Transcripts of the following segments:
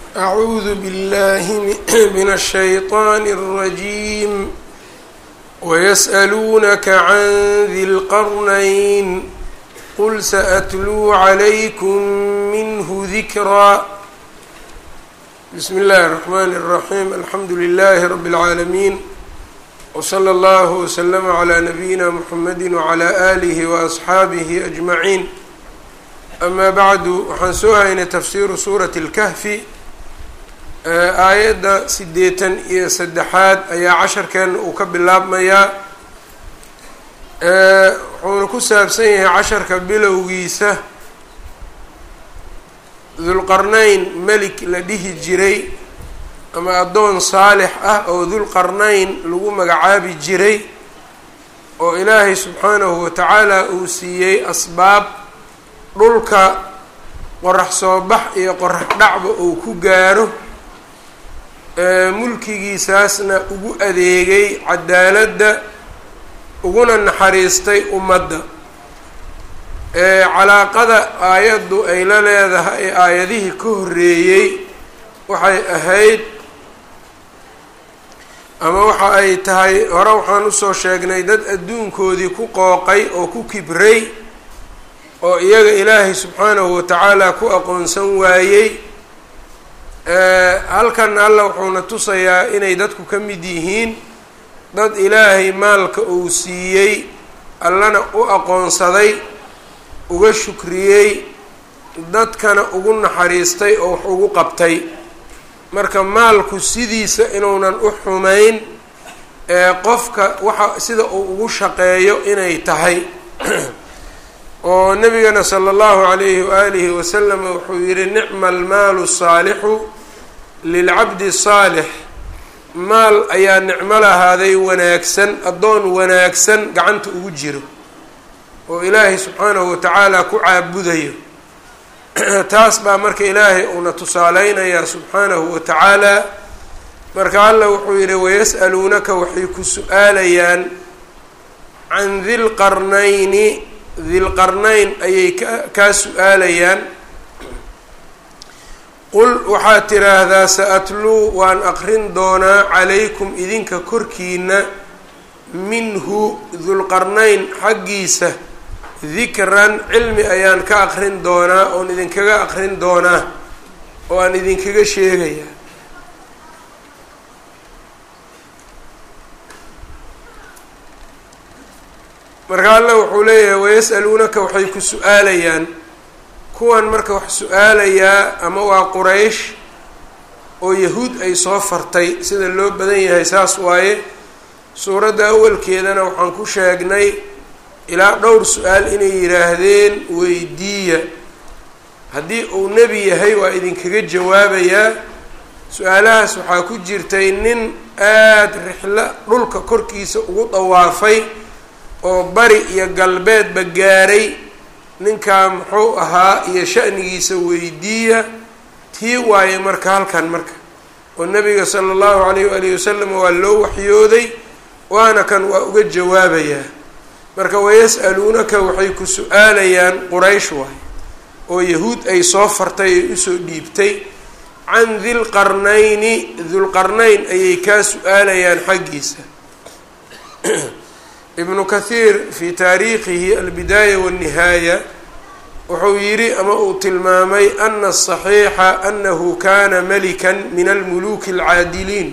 أعوذ بالله من الشيطان الرجيم ويسألونك عن ذي القرنين قل سأتلو عليكم منه ذكرا بسم الله الرحمن الرحيم الحمد لله رب العالمين وصلى الله وسلم على نبينا محمد وعلى آله وأصxaabihi أجمعين أما bعdu waxaan soo haynay tafsiru suuraة الكهfi aayadda sideetan iyo saddexaad ayaa casharkeena uu ka bilaabmayaa wuxuuna ku saabsan yahay casharka bilowgiisa dulqarnayn melik la dhihi jiray ama addoon saalix ah oo dulqarnayn lagu magacaabi jiray oo ilaahay subxaanahu watacaala uu siiyey asbaab dhulka qorax soo bax iyo qorax dhacba uu ku gaaro mulkigiisaasna ugu adeegay cadaaladda uguna naxariistay ummadda calaaqada aayaddu ay la leedahay ee aayadihii ka horreeyey waxay ahayd ama waxa ay tahay hore waxaan usoo sheegnay dad adduunkoodii ku qooqay oo ku kibray oo iyaga ilaahay subxaanahu watacaala ku aqoonsan waayey halkan alla wuxuuna tusayaa inay dadku ka mid yihiin dad ilaahay maalka uu siiyey allana u aqoonsaday uga shukriyey dadkana ugu naxariistay oo wax ugu qabtay marka maalku sidiisa inuunan u xumayn ee qofka waxa sida uu ugu shaqeeyo inay tahay oo nabigana sala allahu calayhi waalihi wasalam wuxuu yihi nicma almaalu saalixu lilcabdi saalix maal ayaa nicmo lahaaday wanaagsan addoon wanaagsan gacanta ugu jiro oo ilaahay subxaanahu watacaala ku caabudayo taas baa marka ilaahay uuna tusaaleynayaa subxaanahu watacaala marka alla wuxuu yihi wayas'aluunaka waxay ku su-aalayaan can dilqarnayni dilqarnayn ayay ka kaa su-aalayaan qul waxaad tiraahdaa sa-atluu waan aqrin doonaa calaykum idinka korkiina minhu dulqarnayn xaggiisa dikran cilmi ayaan ka aqrin doonaa oon idinkaga aqrin doonaa oo aan idinkaga sheegayaa marka alla wuxuu leeyahay wayas'aluunaka waxay ku su-aalayaan kuwan marka wax su-aalayaa ama waa quraysh oo yahuud ay soo fartay sida loo badan yahay saas waaye suuradda awalkeedana waxaan ku sheegnay ilaa dhowr su-aal inay yidhaahdeen weydiiya haddii uu nebi yahay waa idinkaga jawaabayaa su-aalahaas waxaa ku jirtay nin aada rixlo dhulka korkiisa ugu dawaafay oo bari iyo galbeedba gaaray ninkaa muxuu ahaa iyo sha'nigiisa weydiiya tii waaye marka halkan marka oo nabiga sala allahu calayh waalihi wasalam waa loo waxyooday waana kan waa uga jawaabayaa marka wayas'aluunaka waxay ku su-aalayaan quraysh waay oo yahuud ay soo fartay ay usoo dhiibtay can dilqarnayni dulqarnayn ayay kaa su-aalayaan xaggiisa ibnu kathiir fi taariikhihi albidaaya walnihaaya wuxuu yidhi ama uu tilmaamay ana asaxiixa anahu kana malikan min almuluki alcaadiliin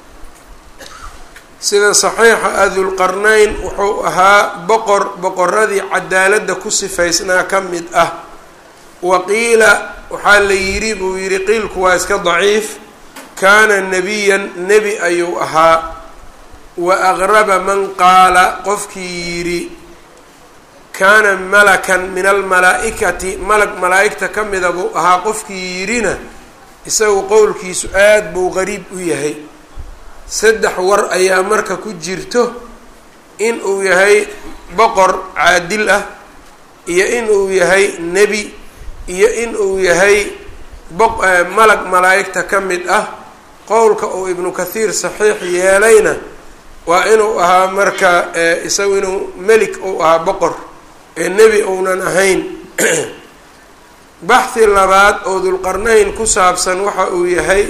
sida saxiixa ah dulqarnayn wuxuu ahaa boqor boqoradii cadaaladda ku sifaysnaa ka mid ah wa qiila waxaa la yidhi buu yidhi qiilku waa iska daciif kaana nebiyan nebi ayuu ahaa wa aqraba man qaala qofkii yidhi kaana malakan min almalaa-ikati malag malaa-igta ka mida buu ahaa qofkii yidhina isagu qowlkiisu aada buu qariib u yahay saddex war ayaa marka ku jirto in uu yahay boqor caadil ah iyo in uu yahay nebi iyo in uu yahay malag malaa-igta ka mid ah qowlka uu ibnu kathiir saxiix yeelayna waa inuu ahaa marka isagu inuu melik uu ahaa boqor ee nebi uunan ahayn baxhi labaad oo dulqarnayn ku saabsan waxa uu yahay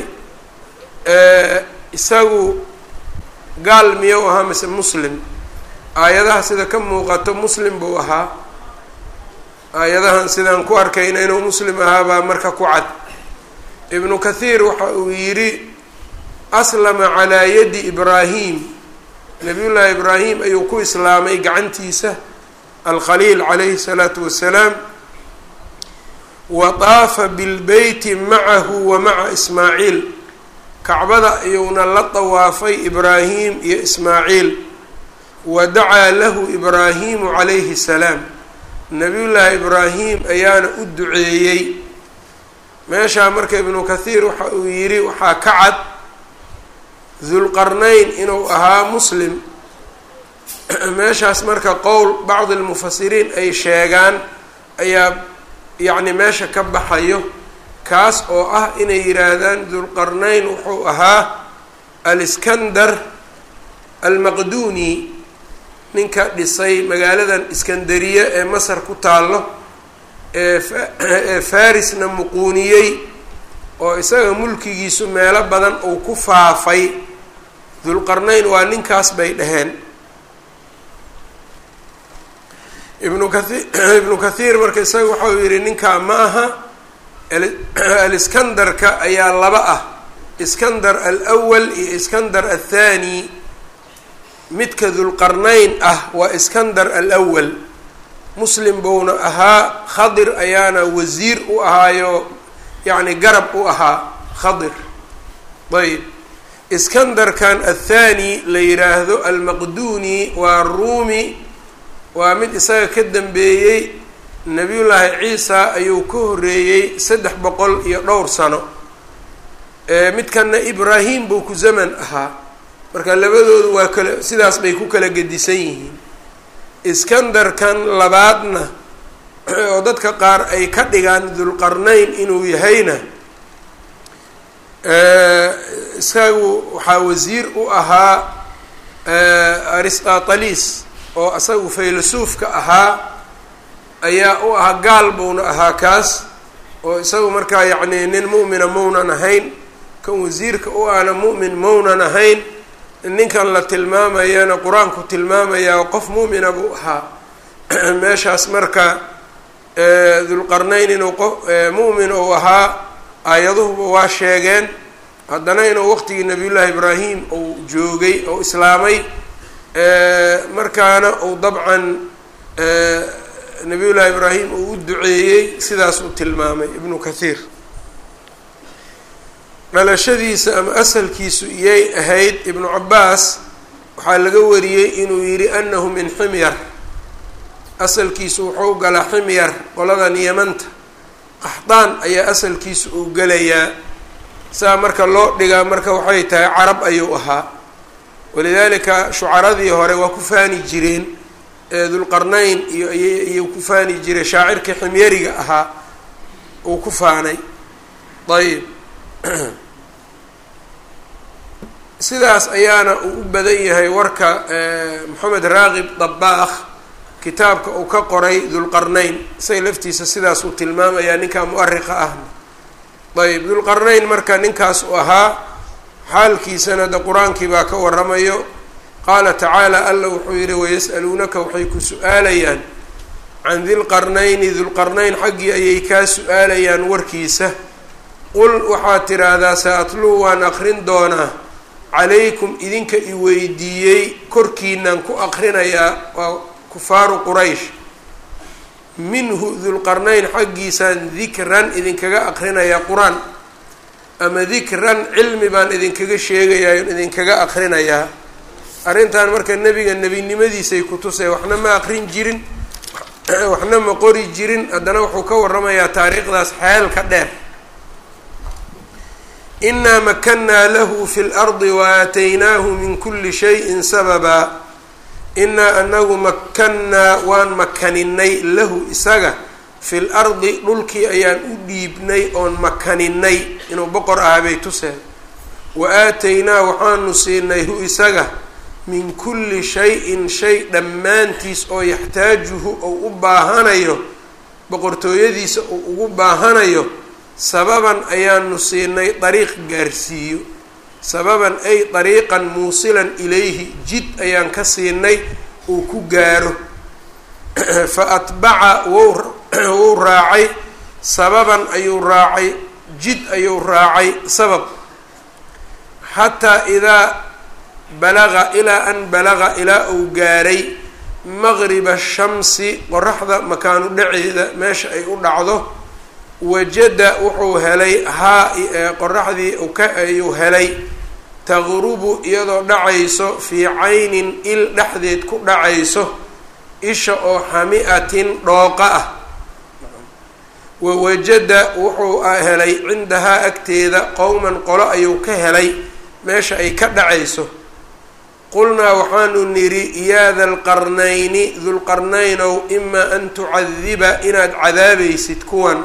isagu gaal miyou ahaa mise muslim aayadaha sida ka muuqato muslim buu ahaa aayadahan sidaan ku arkayna inuu muslim ahaa baa marka ku cad ibnu kathiir waxa uu yidhi aslama calaa yadi ibraahim nabiyullaahi ibraahim ayuu ku islaamay gacantiisa alkhaliil calayhi salaatu wassalaam wa taafa bilbeyti macahu wa maca ismaaciil kacbada ayuuna la dawaafay ibraahim iyo ismaaciil wa dacaa lahu ibraahimu calayhi salaam nabiyullaahi ibraahim ayaana u duceeyey meeshaa marka ibnu kathiir waxa uu yidhi waxaa ka cad dulqarnayn inuu ahaa muslim meeshaas marka qowl bacdi lmufasiriin ay sheegaan ayaa yacni meesha ka baxayo kaas oo ah inay yidhaahdaan dulqarnayn wuxuu ahaa aliskandar almaqduni ninka dhisay magaaladan iskandariye ee masar ku taallo ee farisna muquuniyey oo isaga mulkigiisu meelo badan uu ku faafay dulqarnayn waa ninkaas bay dhaheen ibnu kathi ibnu kathiir marka isaga waxau yidhi ninkaa ma aha aliskandarka ayaa laba ah iskandar alwal iyo iskandar athani midka dulqarnayn ah waa iskandar alwal muslim buuna ahaa khadir ayaana wasiir u ahaayo yacni garab u ahaa khadir ayb iskandarkan athani la yidhaahdo almaqduni waa ruumi waa mid isaga ka dambeeyey nabiyullaahi ciisa ayuu ka horreeyey saddex boqol iyo dhowr sano midkanna ibraahim buu ku zaman ahaa marka labadoodu waa kala sidaas bay ku kala gedisan yihiin iskandarkan labaadna oo dadka qaar ay ka dhigaan dulqarnayn inuu yahayna isagu waxaa wasiir u ahaa aristotelis oo isagu faylasuufka ahaa ayaa u ahaa gaal buuna ahaa kaas oo isagu markaa yacni nin mu'mina maunan ahayn kan wasiirka u ahna mu'min maunan ahayn ninkan la tilmaamayana qur-aanku tilmaamayaa qof mu'mina buu ahaa meeshaas marka dulqarnayn inuu qof mu'min uu ahaa aayaduhuba waa sheegeen haddana inuu waqtigii nabiyullaahi ibraahim uu joogay oo islaamay markaana uu dabcan nabiyullaahi ibraahim uu u duceeyey sidaas uu tilmaamay ibnu kathiir dhalashadiisa ama asalkiisu iyay ahayd ibnu cabaas waxaa laga wariyey inuu yidhi anahu min ximyar asalkiisu wuxuu galaa ximyar qoladan yamanta qaxdaan ayaa asalkiisu uu gelayaa saa marka loo dhigaa marka waxay tahay carab ayuu ahaa walidaalika shucaradii hore waa ku faani jireen dulqarnayn iyo iyuu ku faani jiray shaacirkii ximyariga ahaa uu ku faanay ayb sidaas ayaana uu u badan yahay warka moxamed raaqib dabaakh kitaabka uu ka qoray dulqarnayn isaga laftiisa sidaas uu tilmaamayaa ninkaa mu-ariqa ahna ayb dulqarnayn marka ninkaas uu ahaa xaalkiisana de qur-aankii baa ka waramayo qaala tacaala alla wuxuu yidhi wayas'aluunaka waxay ku su-aalayaan can dilqarnayni dulqarnayn xaggii ayay kaa su-aalayaan warkiisa qul waxaad tiraahdaa sa-atluu waan aqrin doonaa calaykum idinka i weydiiyey korkiinaan ku aqrinayaa waa kufaaru quraysh minhu dulqarnayn xaggiisaan dikran idinkaga aqrinayaa qur-aan ama dikran cilmi baan idinkaga sheegayaa on idinkaga aqrinayaa arrintan marka nebiga nebinimadiisay ku tusay waxna ma aqrin jirin waxna ma qori jirin haddana wuxuu ka waramayaa taariikhdaas xeelka dheer inaa makannaa lahu fi lardi waaataynaahu min kuli shayin sababa inaa anagu makannaa waan makaninay lahu isaga fi lardi dhulkii ayaan u dhiibnay oon makaninay inuu boqor ahaa bay tuseen wa aataynaa waxaanu siinay hu isaga min kulli shay-in shay dhammaantiis oo yaxtaajuhu ou u baahanayo boqortooyadiisa uu ugu baahanayo sababan ayaanu siinay dariiq gaarsiiyo sababan ay dariiqan muusilan ilayhi jid ayaan ka siinay uu ku gaaro fa atbaca wwuu raacay sababan ayuu raacay jid ayuu raacay sabab xataa idaa balaga ilaa an balaga ilaa uu gaaray maqriba shamsi qoraxda makaanu dhaceeda meesha ay u dhacdo wajada wuxuu helay haa qoraxdii ayuu helay taqrubu iyadoo dhacayso fii caynin il dhexdeed ku dhacayso isha oo xami-atin dhooqa ah wawajada wuxuu helay cindahaa agteeda qowman qolo ayuu ka helay meesha ay ka dhacayso qulnaa waxaanu nidhi yaa dalqarnayni dulqarnaynow imaa an tucadiba inaad cadaabaysid kuwan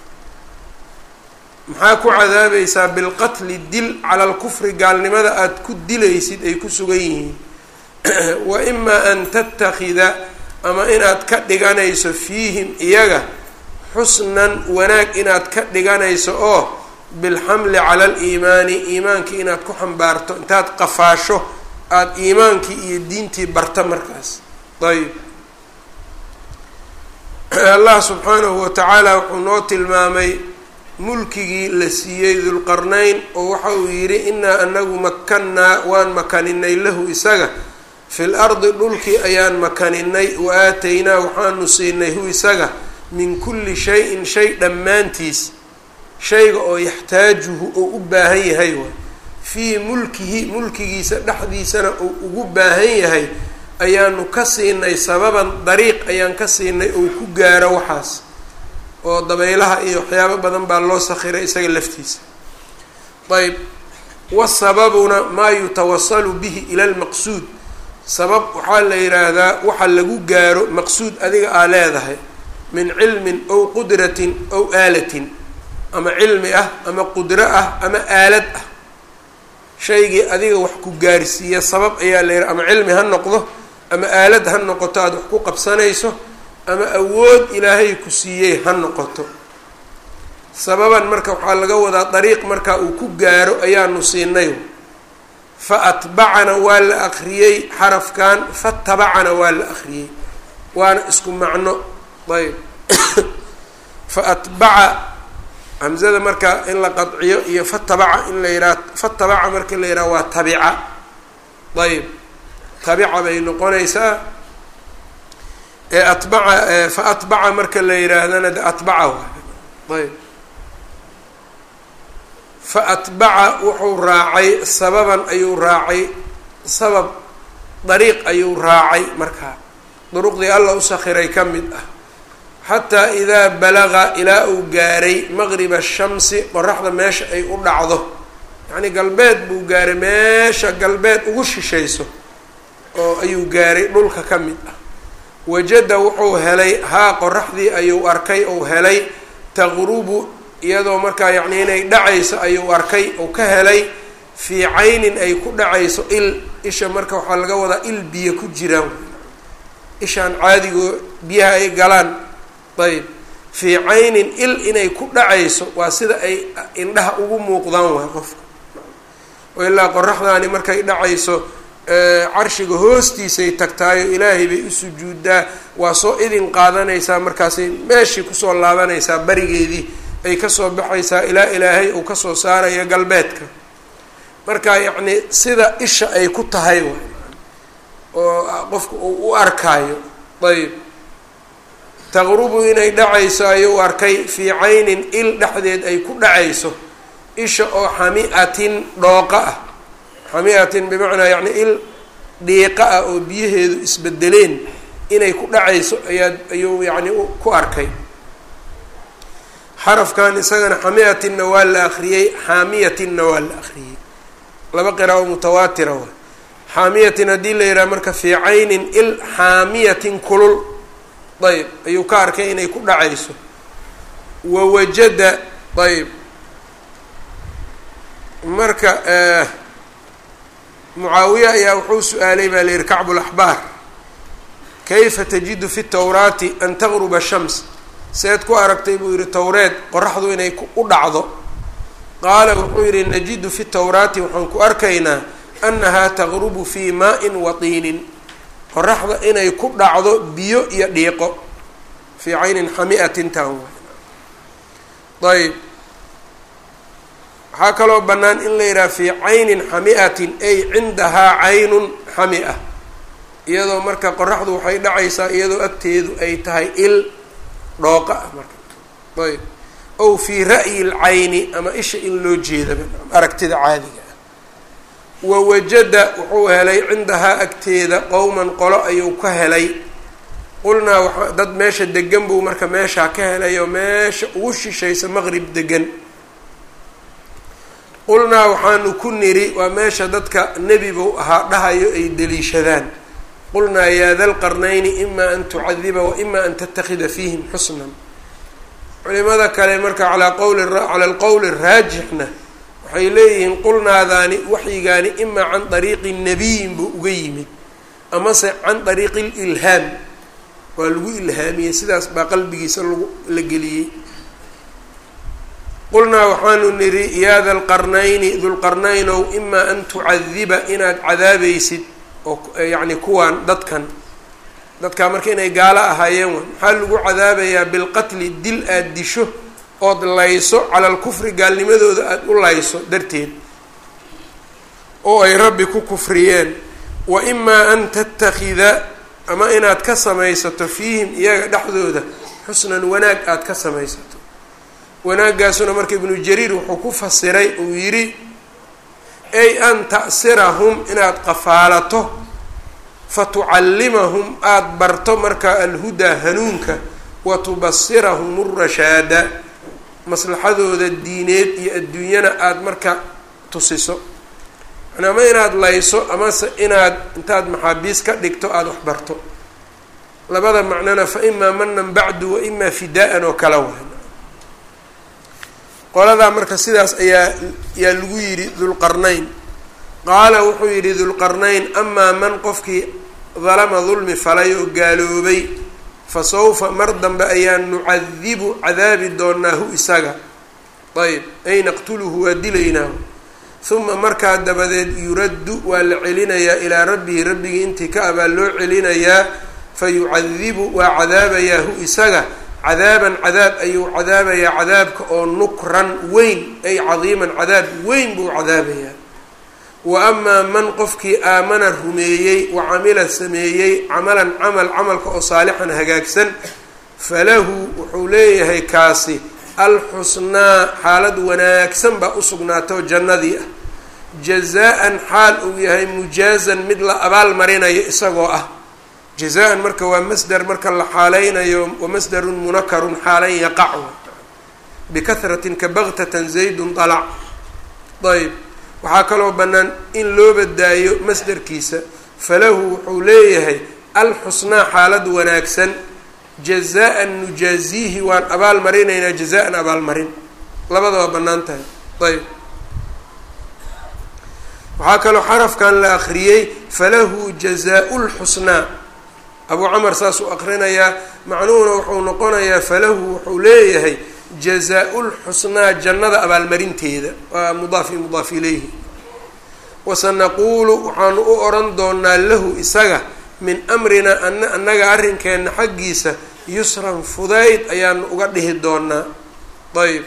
maxaa ku cadaabaysaa bilqatli dil cala alkufri gaalnimada aada ku dilaysid ay ku sugan yihiin wa imaa an tattakhida ama inaad ka dhiganayso fiihim iyaga xusnan wanaag inaad ka dhiganayso oo bilxamli cala aliimaani iimaankii inaad ku xambaarto intaad qafaasho aada iimaankii iyo diintii barta markaas ayb allah subxaanahu watacaala wuxuu noo tilmaamay mulkigii la siiyey dulqarnayn oo waxa uu yidhi inaa anagu makannaa waan makaninay lahu isaga fil ardi dhulkii ayaan makaninay wa aataynaa waxaanu siinay hu isaga min kulli shay-in shay dhammaantiis shayga oo yaxtaajuhu oo u baahan yahay waay fii mulkihi mulkigiisa dhexdiisana uu ugu baahan yahay ayaanu ka siinay sababan dariiq ayaan ka siinay oo ku gaaro waxaas oo dabaylaha iyo waxyaabo badan baa loo sakhiray isaga laftiisa ayb wasababuna maa yutawasalu bihi ila lmaqsuud sabab waxaa la yidhaahdaa waxa lagu gaaro maqsuud adiga aa leedahay min cilmin ow qudratin ow aalatin ama cilmi ah ama qudro ah ama aalad ah shaygii adiga wax ku gaarsiiya sabab ayaa la yidhaha ama cilmi ha noqdo ama aalad ha noqoto aada wax ku qabsanayso ama awood ilaahay ku siiyey ha noqoto sababan marka waxaa laga wadaa dariiq marka uu ku gaaro ayaanu siinay fa atbacana waa la akriyey xarafkan fatabacana waa la akriyey waana isku macno ayb fa atbaca hamzada marka in la qadciyo iyo fatabaca in la yidhaha fatabaca marka la yidhaha waa tabica ayb tabica bay noqonaysaa ee atbaca fa atbaca marka la yidhaahdana de atbaca waay ayb fa atbaca wuxuu raacay sababan ayuu raacay sabab dariiq ayuu raacay markaa duruqdii alla u sakhiray ka mid ah xataa idaa balaga ilaa uu gaaray maqriba shamsi qoraxda meesha ay u dhacdo yacnii galbeed buu gaaray meesha galbeed ugu shishayso oo ayuu gaaray dhulka ka mid ah wajada wuxuu helay haa qoraxdii ayuu arkay ou helay taqrubu iyadoo markaa yacni inay dhacayso ayuu arkay ou ka helay fii caynin ay ku dhacayso il isha marka waxaa laga wadaa il biyo ku jiraan ishaan caadigoo biyaha ay galaan ayb fii caynin il inay ku dhacayso waa sida ay indhaha ugu muuqdaan waay qofka oo ilaa qoraxdaani markay dhacayso carshiga hoostiisay tagtaayo ilaahay bay u sujuuddaa waa soo idin qaadanaysaa markaasay meeshii kusoo laabanaysaa barigeedii ay kasoo baxaysaa ilaa ilaahay uu kasoo saarayo galbeedka marka yacni sida isha ay ku tahay waay oo qofka uu u arkaayo ayb taqrubu inay dhacayso ayuu arkay fii caynin il dhexdeed ay ku dhacayso isha oo xami-atin dhooqa ah xami-atin bimacnaa yacni il dhiiqa ah oo biyaheedu isbedeleen inay ku dhacayso ayaa ayuu yacni ku arkay xarafkan isagana xami-atinna waa la akriyey xaamiyatinna waa la akriyey laba qiraao mutawaatira wa xaamiyatin haddii la yidhaha marka fii caynin il xaamiyatin kulul ayb ayuu ka arkay inay ku dhacayso wawajada ayb marka mucaawiya ayaa wuxuu su-aalay baa la yihi kacbu laxbaar kayfa tajidu fi tawraati an taqruba shams seed ku aragtay buu yidhi towreed qoraxdu inay u dhacdo qaala wuxuu yidhi najidu fi towraati waxaan ku arkaynaa annahaa taqrubu fii maa-in wa tiinin qoraxda inay ku dhacdo biyo iyo dhiiqo fii caynin xamiatin taan ayb waxaa kaloo bannaan in la yidhaha fii caynin xamiatin ay cindahaa caynun xami-a iyadoo marka qoraxdu waxay dhacaysaa iyadoo agteedu ay tahay il dhooqa ah marka ayb ow fii ra'yi lcayni ama isha in loo jeedaba aragtida caadiga ah wawajada wuxuu helay cindahaa agteeda qowman qolo ayuu ka helay qulnaa waa dad meesha degan buu marka meeshaa ka helay oo meesha ugu shishaysa maqrib degan qulnaa waxaanu ku niri waa meesha dadka nebi buu ahaa dhahayo ay deliishadaan qulnaa yaa da lqarnayni ima an tucadiba wa ima an tatakida fiihim xusnan culimada kale marka alaa qowli cala alqowli raajixna waxay leeyihiin qulnaadaani waxyigaani imaa can dariiqi nabiyin buu uga yimid amase can dariiqi lilhaam waa lagu ilhaamiyey sidaas baa qalbigiisa lagu la geliyey qulnaa waxaanu nidhi yaa da lqarnayni dulqarnaynow imaa an tucadiba inaad cadaabaysid oo yacni kuwaan dadkan dadkaa marka inay gaalo ahaayeen wa maxaa lagu cadaabayaa bilqatli dil aada disho ood layso cala alkufri gaalnimadooda aada u layso darteed oo ay rabbi ku kufriyeen wa imaa an tatakida ama inaad ka samaysato fiihim iyaga dhexdooda xusnan wanaag aada ka samaysato wanaaggaasuna marka ibnu jariir wuxuu ku fasiray uu yidhi ay an ta'sirahum inaad qafaalato fatucallimahum aada barto marka alhudaa hanuunka wa tubasirahum urashaada maslaxadooda diineed iyo adduunyana aada marka tusiso yani ama inaad layso amase inaad intaad maxaabiis ka dhigto aada wax barto labada macnona fa imaa manan bacdu wa imaa fidaa-an oo kala waay qoladaa marka sidaas ayaa yaa lagu yidhi dulqarnayn qaala wuxuu yidhi dulqarnayn amaa man qofkii dalama dulmi falay oo gaaloobay fa sawfa mar dambe ayaan nucadibu cadaabi doonaahu isaga ayb ay naqtuluhu waa dilaynaa uma markaa dabadeed yuraddu waa la celinayaa ilaa rabbihi rabbigii intii ka abaa loo celinayaa fa yucadibu waa cadaabayaahu isaga cadaaban cadaab ayuu cadaabayaa cadaabka oo nukran weyn ay cadiiman cadaab weyn buu cadaabayaa wa amaa man qofkii aamana rumeeyey wa camila sameeyey camalan camal camalka oo saalixan hagaagsan falahu wuxuu leeyahay kaasi alxusnaa xaalad wanaagsan baa u sugnaatay oo jannadii ah jazaa-an xaal uu yahay mujaazan mid la abaal marinayo isagoo ah jazaa-an marka waa masder marka la xaaleynayo wamasdarun munakarun xaalan yaqac bikahratin ka baktatan zaydun dalac ayb waxaa kaloo bannaan in loo badaayo masderkiisa falahu wuxuu leeyahay alxusnaa xaalad wanaagsan jazaa-an nujaaziihi waan abaal marinaynaa jazaa-an abaalmarin labada waa bannaan tahay ayb waxaa kaloo xarafkan la akriyey falahu jazaa-u lxusnaa abuu camar saasuu aqrinayaa macnuhuna wuxuu noqonayaa falahu wuxuu leeyahay jazaa-u lxusnaa jannada abaalmarinteeda waa mudaaf i mudaaf ilayhi wasanaquulu waxaanu u odhan doonaa lahu isaga min amrina ana annaga arrinkeenna xaggiisa yusran fudayd ayaanu uga dhihi doonaa ayb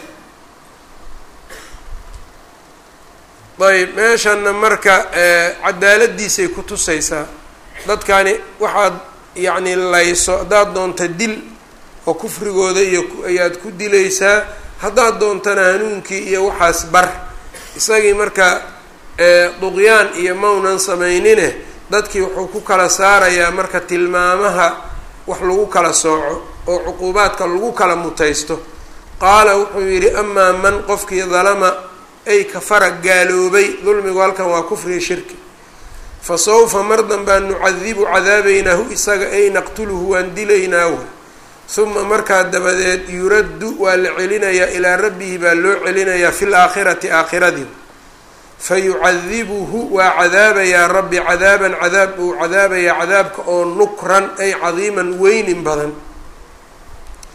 ayb meeshanna marka cadaaladiisay ku tusaysaa dadkani waxaad yacni layso haddaad doonta dil oo kufrigooda iyo ayaad ku dilaysaa haddaad doontana hanuunkii iyo waxaas bar isagii marka duqyaan iyo maunan samaynine dadkii wuxuu ku kala saarayaa marka tilmaamaha wax lagu kala sooco oo cuquubaadka lagu kala mutaysto qaala wuxuu yidhi amaa man qofkii dalama ay kafara gaaloobay dulmigu halkan waa kufriga shirki fa sawfa mar danbaan nucadibu cadaabaynaahu isaga ay naqtuluhu waan dilaynaahu uma markaa dabadeed yuraddu waa la celinayaa ilaa rabbihi baa loo celinayaa fi laakhirati aakhiradii fa yucadibuhu waa cadaabayaa rabbi cadaaban cadaab uu cadaabayaa cadaabka oo nukran ay cadiiman weynin badan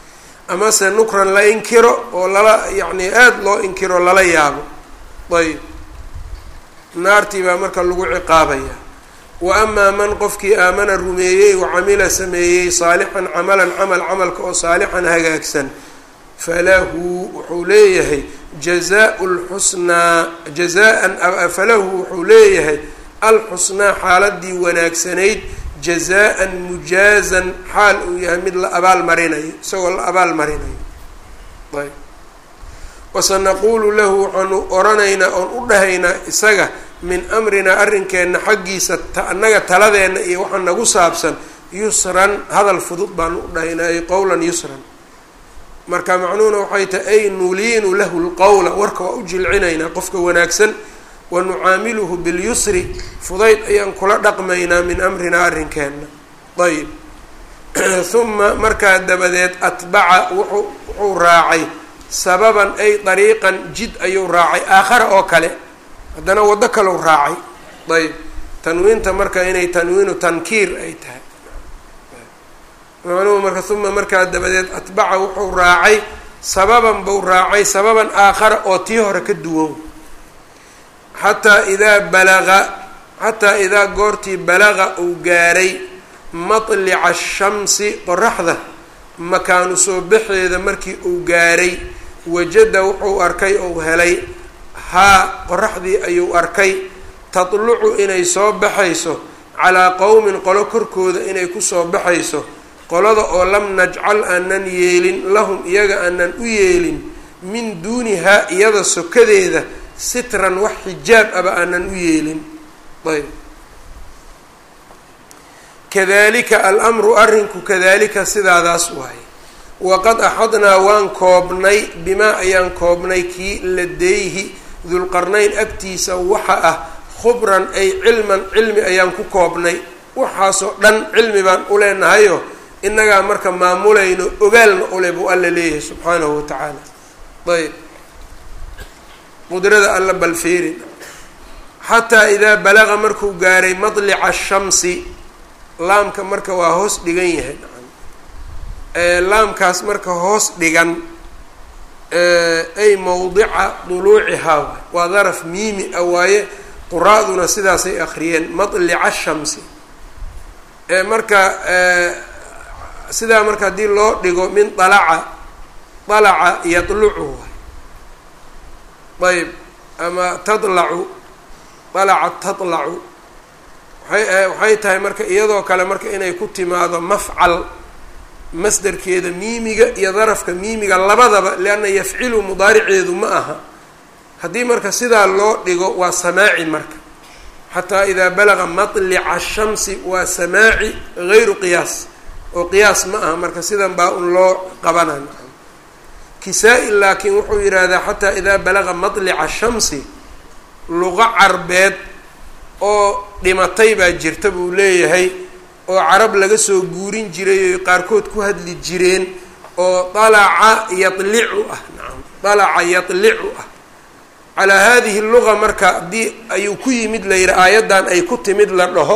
amase nukran la inkiro oo lala yacni aada loo inkiro lala yaabo ayb naartii baa marka lagu ciqaabaya wa amaa man qofkii aamana rumeeyey wa camila sameeyey saalixan camalan camal camalka oo saalixan hagaagsan falahu wuxuu leeyahay jazaa lxusnaa jazaan falahu wuxuu leeyahay alxusnaa xaaladii wanaagsanayd jazaan mujaazan xaal uu yahay mid la abaal marinayo isagoo la abaal marinayo ayb wasanaquulu lahu waxaanu oranaynaa oon u dhahaynaa isaga min amrinaa arrinkeenna xaggiisa annaga taladeenna iyo waxa nagu saabsan yusran hadal fudud baanu u dhahaynaa ay qowlan yusran marka macnuhuna waxay tahay ay nuliinu lahu lqowla warka waa u jilcinaynaa qofka wanaagsan wa nucaamiluhu bilyusri fudayd ayaan kula dhaqmaynaa min amrinaa arrinkeenna ayb huma markaa dabadeed atbaca wuxuu wuxuu raacay sababan ay dariiqan jid ayuu raacay aakhara oo kale haddana waddo kalau raacay ayb tanwiinta marka inay tanwiinu tankiir ay tahay macnuhu marka uma markaa dabadeed atbaca wuxuu raacay sababan buu raacay sababan aakhara oo tii hore ka duwan xataa idaa balaga xataa idaa goortii balaga uu gaaray matlica ashamsi qoraxda makaanu soo baxeeda markii uu gaaray wajada wuxuu arkay ou helay haa qoraxdii ayuu arkay tatlucu inay soo baxayso calaa qowmin qolo korkooda inay kusoo baxayso qolada oo lam najcal aanan yeelin lahum iyaga aanan u yeelin min duunihaa iyada sokadeeda sitran wax xijaab aba aanan u yeelin ayb kadalika almru arrinku kadalika sidaadaas waaye waqad axadnaa waan koobnay bimaa ayaan koobnay kii ladeyhi dulqarnayn agtiisa waxa ah khubran ay cilman cilmi ayaan ku koobnay waxaasoo dhan cilmi baan u leenahayo innagaa marka maamulayno ogaalna ule buu alla leeyahay subxaanahu wa tacaala ayb qudrada alla balfeerin xataa idaa balaqa markuu gaaray madlica ashamsi laamka marka waa hoos dhigan yahay laamkaas marka hoos dhigan ay mawdica duluucihaa waa daraf miimi a waaye quraaduna sidaasay akriyeen madlica shamsi marka sidaa marka haddii loo dhigo min dalaca dalaca yadlucu ayb ama tadlacu dalaca tadlacu waay waxay tahay marka iyadoo kale marka inay ku timaado mafcal masderkeeda miimiga iyo darafka miimiga labadaba lianna yafcilu mudaariceedu ma aha haddii marka sidaa loo dhigo waa samaaci marka xataa idaa balaga matlica shamsi waa samaaci gayru qiyaas oo qiyaas ma aha marka sidan baa un loo qabanay kisaa-i laakiin wuxuu yidhaahdaa xataa idaa balaga matlica shamsi luqo carbeed oo dhimatay baa jirta buu leeyahay oo carab laga soo guurin jiray oy qaarkood ku hadli jireen oo dalaca yadlicu ah nacam dalaca yadlicu ah calaa hadihi luga marka haddii ayuu ku yimid la yidhi aayaddan ay ku timid la dhaho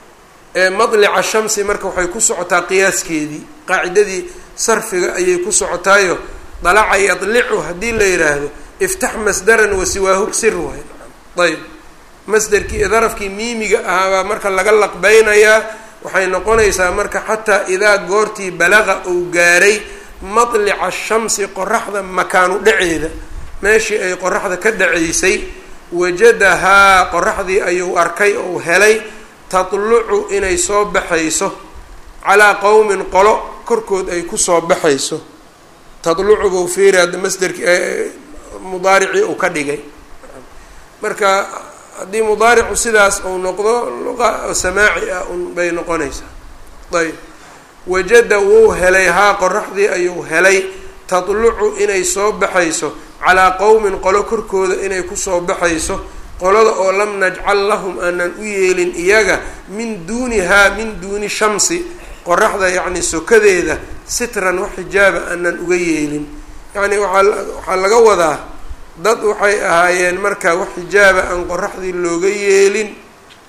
madlica shamsi marka waxay ku socotaa qiyaaskeedii qaacidadii sarfiga ayay ku socotaayo dalaca yadlicu haddii la yidhaahdo iftax masdaran wasiwaahu sir waay ayb masderkii darafkii miimiga ahaabaa marka laga laqbeynayaa waxay noqonaysaa marka xataa idaa goortii balaqa uu gaaray madlica shamsi qoraxda makaanu dhaceeda meeshii ay qoraxda ka dhaceysay wajadahaa qoraxdii ayuu arkay ou helay tatlucu inay soo baxayso calaa qowmin qolo korkood ay kusoo baxayso tatlucu buu fiiri hadda masderki mudaaricii uu ka dhigay marka haddii mudaaricu sidaas uu noqdo luqa samaaci ah un bay noqonaysaa ayb wajada wuu helay haa qoraxdii ayuu helay tatlucu inay soo baxayso calaa qowmin qolo korkooda inay kusoo baxayso qolada oo lam najcal lahum aanan u yeelin iyaga min duunihaa min duuni shamsi qoraxda yacni sokadeeda sitran wax xijaaba aanan uga yeelin yacni waaa waxaa laga wadaa dad waxay ahaayeen marka wax xijaaba aan qoraxdii looga yeelin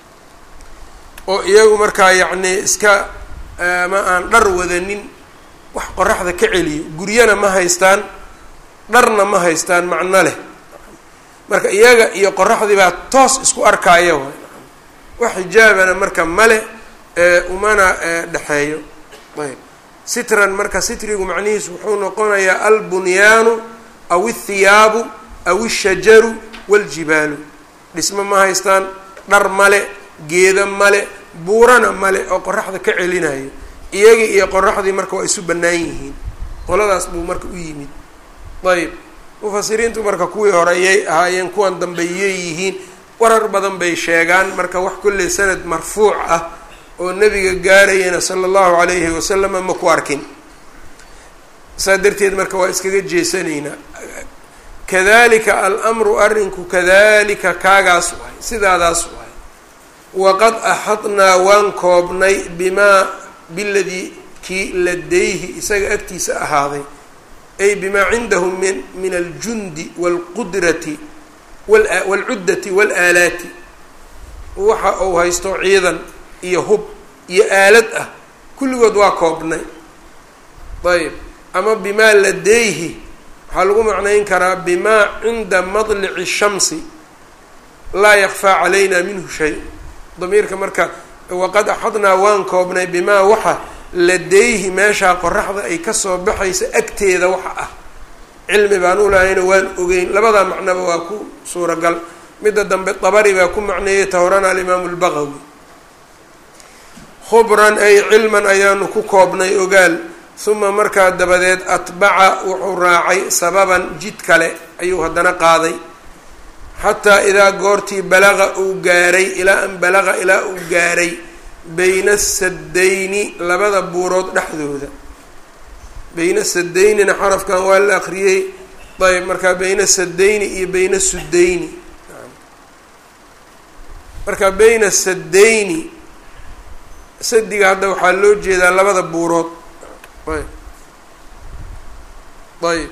oo iyagu markaa yacni iska ama aan dhar wadanin wax qoraxda ka celiyo guryana ma haystaan dharna ma haystaan macno leh marka iyaga iyo qoraxdii baa toos isku arkaaya waay wax xijaabana marka male umana dhexeeyo ayb sitran marka sitrigu macnihiisu wuxuu noqonayaa albunyaanu aw ithiyaabu aw ishajaru waljibaalu dhismo ma haystaan dhar male geeda male buurana male oo qoraxda ka celinayo iyagii iyo qoraxdii marka waa isu bannaan yihiin qoladaas buu marka u yimid ayb mufasiriintu marka kuwii horeyay ahaayeen kuwan dambeeyey yihiin warar badan bay sheegaan marka wax kolley sanad marfuuc ah oo nebiga gaarayana sala allahu calayhi wasalama ma ku arkin saa darteed marka waa iskaga jeesanaynaa kadalika alamru arrinku kadalika kaagaas waay sidaadaas waay waqad axadnaa waan koobnay bimaa biladii kii ladayhi isaga agtiisa ahaaday ay bimaa cindahu min min aljundi waalqudrati waalcuddati waalaalaati waxa uu haysto ciidan iyo hub iyo aalad ah kulligood waa koobnay ayb ama bimaa ladayhi waxaa lagu macnayn karaa bimaa cinda madlici shamsi laa yakfaa calayna minhu shay damiirka marka waqad axadnaa waan koobnay bimaa waxa ladayhi meeshaa qoraxda ay kasoo baxaysa agteeda waxa ah cilmi baan u lahayna waan ogeyn labadaa macnaba waa ku suuragal midda dambe dabari baa ku macneeyay tahorana alimaamu lbaqawi khubran ay cilman ayaanu ku koobnay ogaal uma markaa dabadeed atbaca wuxuu raacay sababan jid kale ayuu haddana qaaday xataa idaa goortii balaqa uu gaaray ilaa an balaqa ilaa uu gaaray bayna saddayni labada buurood dhexdooda bayna sadaynina xarafkan waa la akriyey ayb markaa bayna sadayni iyo bayna sudayni marka bayna sadayni sadiga hadda waxaa loo jeedaa labada buurood ayb ayb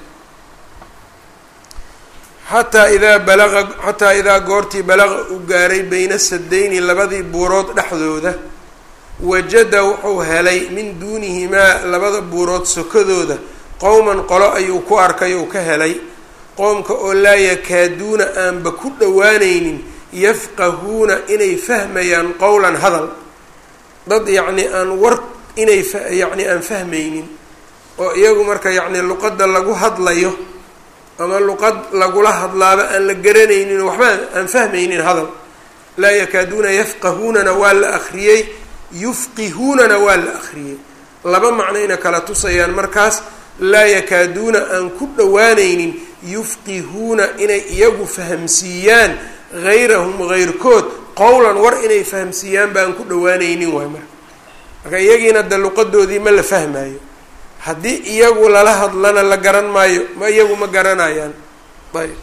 xataa idaa balaqa xataa idaa goortii balaqa uu gaaray bayna sadayni labadii buurood dhexdooda wajada wuxuu helay min duunihimaa labada buurood sokadooda qowman qolo ayuu ku arkay ou ka helay qoomka oo laa yakaaduuna aanba ku dhowaanaynin yafqahuuna inay fahmayaan qowlan hadal dad yacni aan war inay yacni aan fahmaynin oo iyagu marka yacni luqadda lagu hadlayo ama luqad lagula hadlaaba aan la garanaynin waxba aan fahmaynin hadal laa yakaaduuna yafqahuunana waa la akriyey yufqihuunana waa la akriyey laba macnayna kala tusayaan markaas laa yakaaduuna aan ku dhowaanaynin yufqihuuna inay iyagu fahamsiiyaan hayrahum hayrkood qowlan war inay fahamsiiyaan ba aan ku dhowaanaynin waay marka marka iyagiina de luqadoodii ma la fahmaayo haddii iyagu lala hadlana la garan maayo ma iyagu ma garanayaan ayb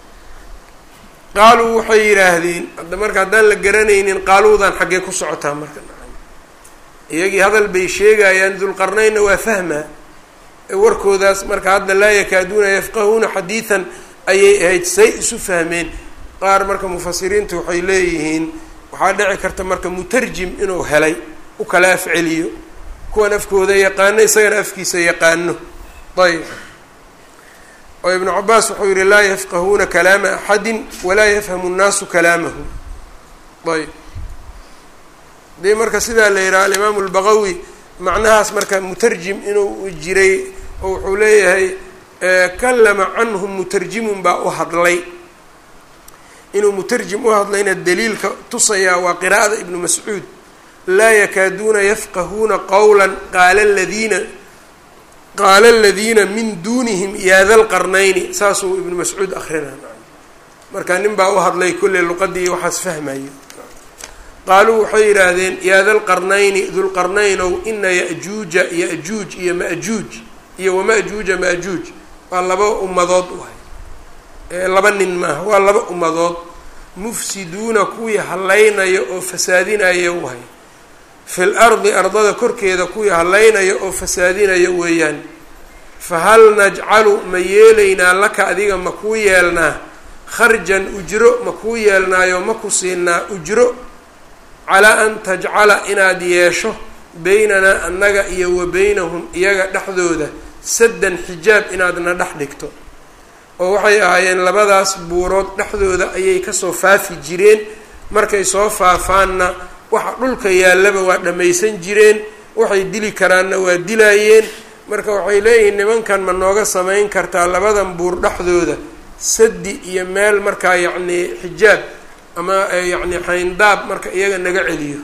qaaluu waxay yidhaahdeen hadda marka haddaan la garanaynin qaaluudan xaggee ku socotaa marka iyagii hadal bay sheegayaan dulqarnaynna waa fahmaa warkoodaas marka hadda laa yakaaduuna yafqahuuna xadiidan ayay ahayd say isu fahmeen qaar marka mufasiriintu waxay leeyihiin waxaa dhici karta marka mutarjim inuu helay u kala afceliyo kuwan afkooda yaqaano isagana afkiisa yaqaano ayb oo ibnu cabaas wuxuu yihi laa yafqahuuna kalaama axadin walaa yafhamu nnaasu kalaamahu ayb dee marka sidaa la yidhaha alimaamu lbaqawi macnahaas marka mutarjim inuu jiray oo wuxuu leeyahay kalama canhum mutarjimun baa u hadlay inuu mutarjim u hadlayna daliilka tusayaa waa qiraa'ada ibnu mascuud laa yakaaduuna yafqahuuna qowla qaala ladiina qaala aladiina min duunihim yaada lqarnayni saasuu ibnu mascuud akrinaa marka nin baa u hadlay kolley luqadii waxaas fahmayo qaaluu waxay yidhaahdeen yaada lqarnayni dulqarnaynow ina ya-juuja ya-juuj iyo ma-juuj iyo wama-juuja ma-juuj waa laba ummadood waay laba nin maaha waa laba ummadood mufsiduuna kuwii hallaynaya oo fasaadinaya waay fil ardi ardada korkeeda kuwii hallaynaya oo fasaadinaya weeyaan fa hal najcalu ma yeelaynaa laka adiga ma kuu yeelnaa kharjan ujro ma kuu yeelnaayo ma ku siinaa ujro calaa an tajcala inaad yeesho beynanaa annaga iyo wa beynahum iyaga dhexdooda saddan xijaab inaadna dhex dhigto oo waxay ahaayeen labadaas buurood dhexdooda ayay kasoo faafi jireen markay soo faafaanna waxa dhulka yaallaba waa dhammaysan jireen waxay dili karaanna waa dilaayeen marka waxay leeyihiin nimankan ma nooga samayn kartaa labadan buur dhexdooda sadi iyo meel markaa yacnii xijaab ama yacni xayndaab marka iyaga naga celiyo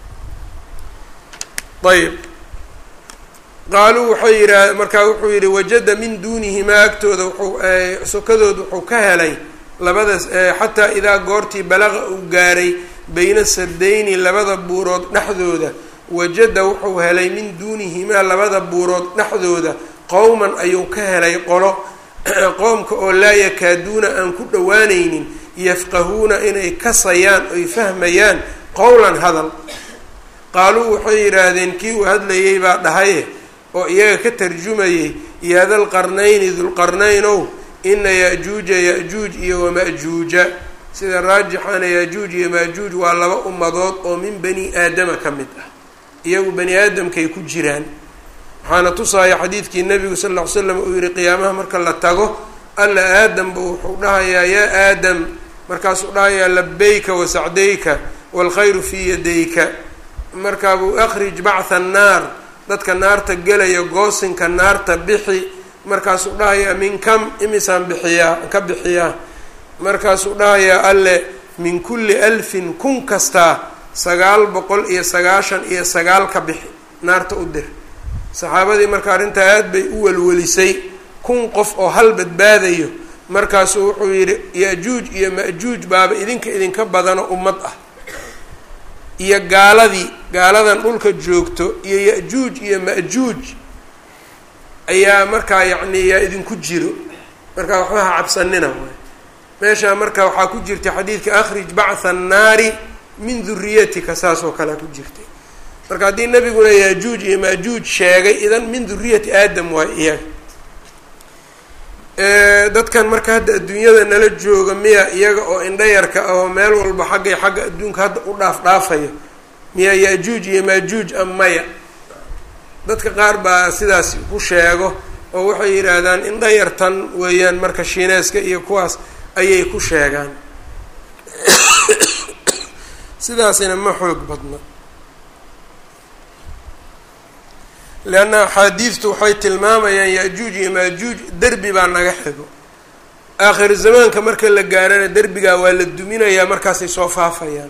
ayb qaaluu waxay yidhaah markaa wuxuu yidhi wajada min duunihimaa agtooda wuxuu sokadood wuxuu ka helay labada xataa idaa goortii balaqa uu gaaray bayna sadayni labada buurood dhexdooda wajada wuxuu helay min duunihimaa labada buurood dhexdooda qowman ayuu ka helay qolo qoomka oo laa yakaaduuna aan ku dhowaanaynin yafqahuuna inay kasayaan oy fahmayaan qowlan hadal qaaluu waxay yidhaahdeen kii uu hadlayay baa dhahaye oo iyaga ka tarjumayay yaa dalqarnayni dulqarnaynow ina ya-juuja ya-juuj iyo wama-juuja sida raajixana ya-juuj iyo maajuuj waa laba ummadood oo min bani aadama ka mid ah iyagu bani aadamkay ku jiraan waxaana tusaaya xadiidkii nabigu sal ll ly slam uu yihi qiyaamaha marka la tago alla aadamba wuxuu dhahayaa yaa aadam markaasuu dhahayaa labayka wasacdayka waalkhayru fii yadayka markaabuu akhrij bactha annaar dadka naarta gelaya goosinka naarta bixi markaasuu dhahayaa min kam imisaan bixiyaa ka bixiyaa markaasuu dhahayaa alle min kulli alfin kun kastaa sagaal boqol iyo sagaashan iyo sagaal ka bixi naarta u dir saxaabadii marka arrintaa aada bay u welwelisay kun qof oo hal badbaadayo markaasuu wuxuu yidhi ya-juuj iyo ma-juuj baaba idinka idinka badano ummad ah iyo gaaladii gaaladan dhulka joogto iyo ya-juuj iyo ma-juuj ayaa markaa yacni yaa idinku jiro marka waxba ha cabsanina waay meeshaa marka waxaa ku jirta xadiidka akhrij bactha annaari min duriyatika saas oo kalea ku jirtay marka haddii nabiguna yaajuuj iyo maajuuj sheegay idan min duriyati aadam waay iyaga dadkan marka hadda adduunyada nala jooga miya iyaga oo indhayarka ah oo meel walba xaggay xagga adduunka hadda u dhaaf dhaafayo miya yaajuuj iyo maajuuj a maya dadka qaar baa sidaas ku sheego oo waxay yidhaahdaan indhayartan weeyaan marka shiineeska iyo kuwaas ayay ku sheegaan sidaasina ma xoog badna leanna axaadiidtu waxay tilmaamayaan ya-juuj iyo maajuuj derbi baa naga xigo aakhir zamaanka marka la gaarana derbigaa waa la duminayaa markaasay soo faafayaan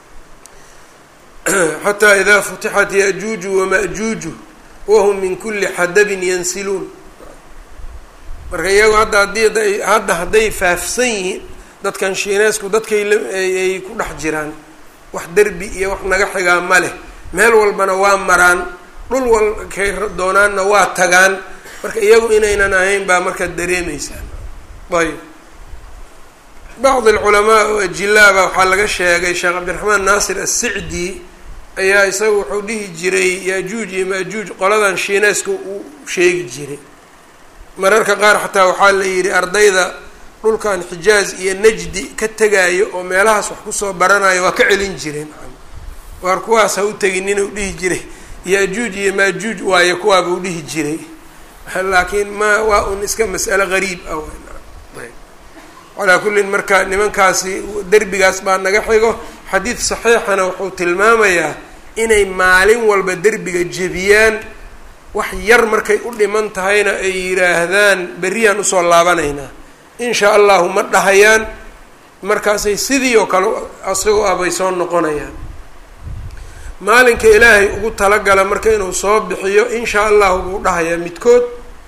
xataa idaa futixat ya-juuju wama-juuju wahum min kulli xadabin yansiluun marka iyagu hadda haddii hadda hadday faafsan yihiin dadkan shiineesku dadkay ay ku dhex jiraan wax derbi iyo wax naga xigaa ma leh meel walbana waa maraan dhul walkay doonaanna waa tagaan marka iyagu inaynan ahayn baa markaa dareemeysaan ayb bacd alculamaa oo ajilaaba waxaa laga sheegay sheekh cabdiraxmaan naasir assicdi ayaa isaga wuxuu dhihi jiray yaajuuj iyo maajuuj qoladan shiineeska uu sheegi jiray mararka qaar xataa waxaa la yidhi ardayda dhulkan xijaaz iyo najdi ka tegaayo oo meelahaas wax kusoo baranayo waa ka celin jireen waar kuwaas ha u tegin inuu dhihi jiray ya-juuj iyo maajuuj waayo kuwaaba u dhihi jiray laakiin ma waa un iska mas'alo gariib ah calaa kullin marka nimankaasi derbigaas baa naga xigo xadiid saxiixana wuxuu tilmaamayaa inay maalin walba derbiga jebiyaan wax yar markay u dhiman tahayna ay yidhaahdaan berriyaan usoo laabanaynaa in shaa allahu ma dhahayaan markaasay sidii oo kale asagoo ah bay soo noqonayaan maalinka ilaahay ugu talagala marka inuu soo bixiyo in shaa allahu buu dhahayaa midkood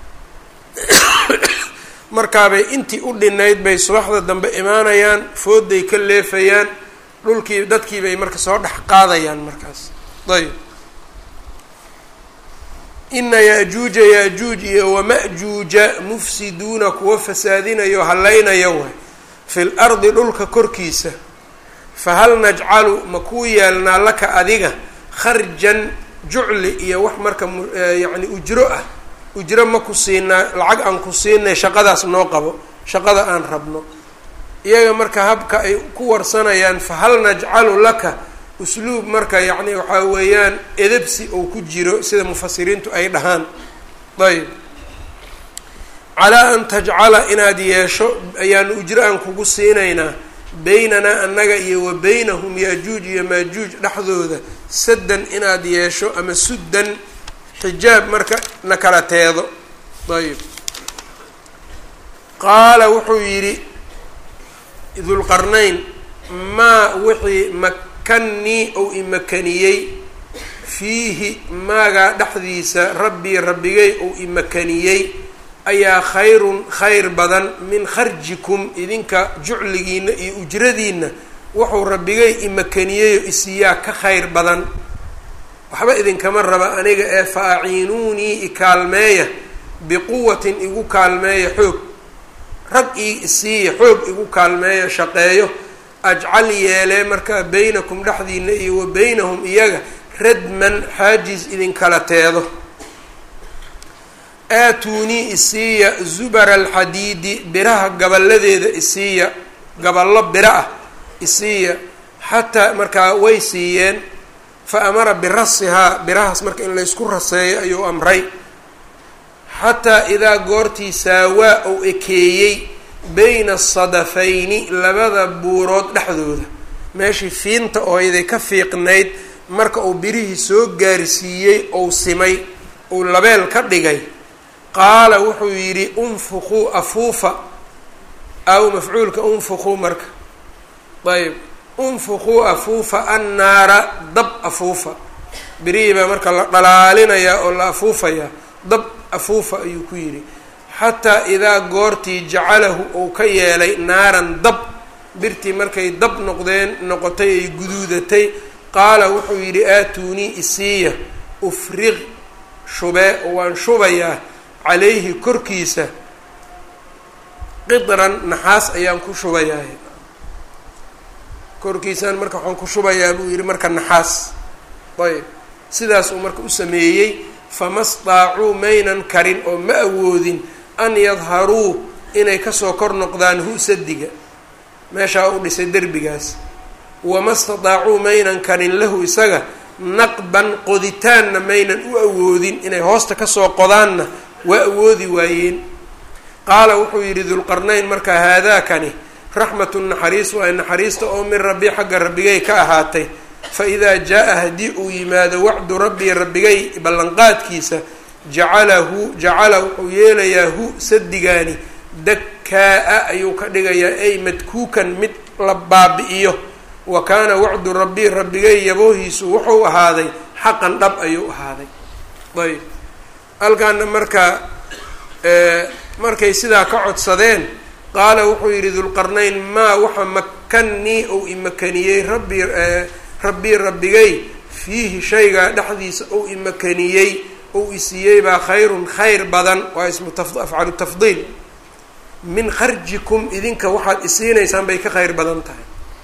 markaabay intii u dhinayd bay subaxda dambe imaanayaan fooday ka leefayaan dhulkii dadkii bay marka soo dhex qaadayaan markaas ayb ina ya-juuja ya-juuj iyo wama-juuja mufsiduuna kuwa fasaadinayo hallaynaya waay fi l ardi dhulka korkiisa fahal najcalu ma kuu yeelnaa laka adiga kharjan jucli iyo wax marka yacni ujro ah ujro ma ku siinaa lacag aan ku siinay shaqadaas noo qabo shaqada aan rabno iyaga marka habka ay ku warsanayaan fahal najcalu laka usluub marka yacni waxaa weeyaan edebsi oo ku jiro sida mufasiriintu ay dhahaan ayb calaa an tajcala inaad yeesho ayaanu ujro aan kugu siinaynaa beynanaa annaga iyo wa beynahum yaajuuj iyo maajuuj dhexdooda saddan inaad yeesho ama suddan xijaab marka na kala teedo ayb qaala wuxuu yidhi dulqarnayn maa wixii makannii ou imakaniyey fiihi maagaa dhexdiisa rabbii rabbigay ou imakaniyey ayaa khayrun khayr badan min kharjikum idinka jucligiina iyo ujradiina wuxuu rabbigay imakaniyeyo isiyaa ka khayr badan waxba idinkama raba aniga ee fa aciinuunii ikaalmeeya biquwatin igu kaalmeeya xoog rag ii isiiya xoog igu kaalmeeya shaqeeyo ajcal yeelee markaa beynakum dhexdiina iyo wa beynahum iyaga radman xaajiz idinkala teedo aatuunii isiiya zubara alxadiidi biraha gaballadeeda isiiya gaballo biro ah isiiya xataa markaa way siiyeen fa amara birasihaa birahaas marka in laysku raseeyo ayuu amray xataa idaa goortii saawaa ou ekeeyey beyna asadafayni labada buurood dhexdooda meeshii fiinta ooyday ka fiiqnayd marka uu birihii soo gaarsiiyey ou simay uu labeel ka dhigay qaala wuxuu yidhi unfuquu afuufa aw mafcuulka unfuquu marka ayb unfuquu afuufa annaara dab afuufa birihii baa marka la dhalaalinayaa oo la afuufayaa dab afuufa ayuu ku yidhi xataa idaa goortii jacalahu uu ka yeelay naaran dab birtii markay dab noqdeen noqotay ay guduudatay qaala wuxuu yidhi aatuunii isiiya ufriq shubee oo waan shubayaa calayhi korkiisa qidran naxaas ayaan ku shubayaa korkiisaan marka waxaan ku shubayaa buu yidhi marka naxaas ayb sidaas uu marka u sameeyey fama staacuu maynan karin oo ma awoodin an yadharuu inay kasoo kor noqdaan hu sadiga meeshaa u dhisay derbigaas wama stadaacuu maynan karin lahu isaga naqban qoditaanna maynan u awoodin inay hoosta kasoo qodaanna waa awoodi waayeen qaala wuxuu yidhi dulqarnayn marka haadaakani raxmatu naxariis waa naxariista oo min rabbi xagga rabbigay ka ahaatay fa idaa jaa-a haddii uu yimaado wacdu rabbii rabbigay ballanqaadkiisa jacalahu jacala wuxuu yeelayaa hu sadigaani dakkaa-a ayuu ka dhigayaa ay madkuukan mid la baabi-iyo wa kaana wacdu rabbii rabbigay yaboohiisu wuxuu ahaaday xaqan dhab ayuu ahaaday ayb halkaana marka markay sidaa ka codsadeen qaala wuxuu yidhi dulqarnayn maa waxa makannii ou imakaniyey rabbii rabbii rabbigay fiihi shaygaa dhexdiisa ou imakaniyey ou isiiyey baa khayrun khayr badan waa ismu afcalu tafdiil min kharjikum idinka waxaad isiinaysaan bay ka khayr badan tahay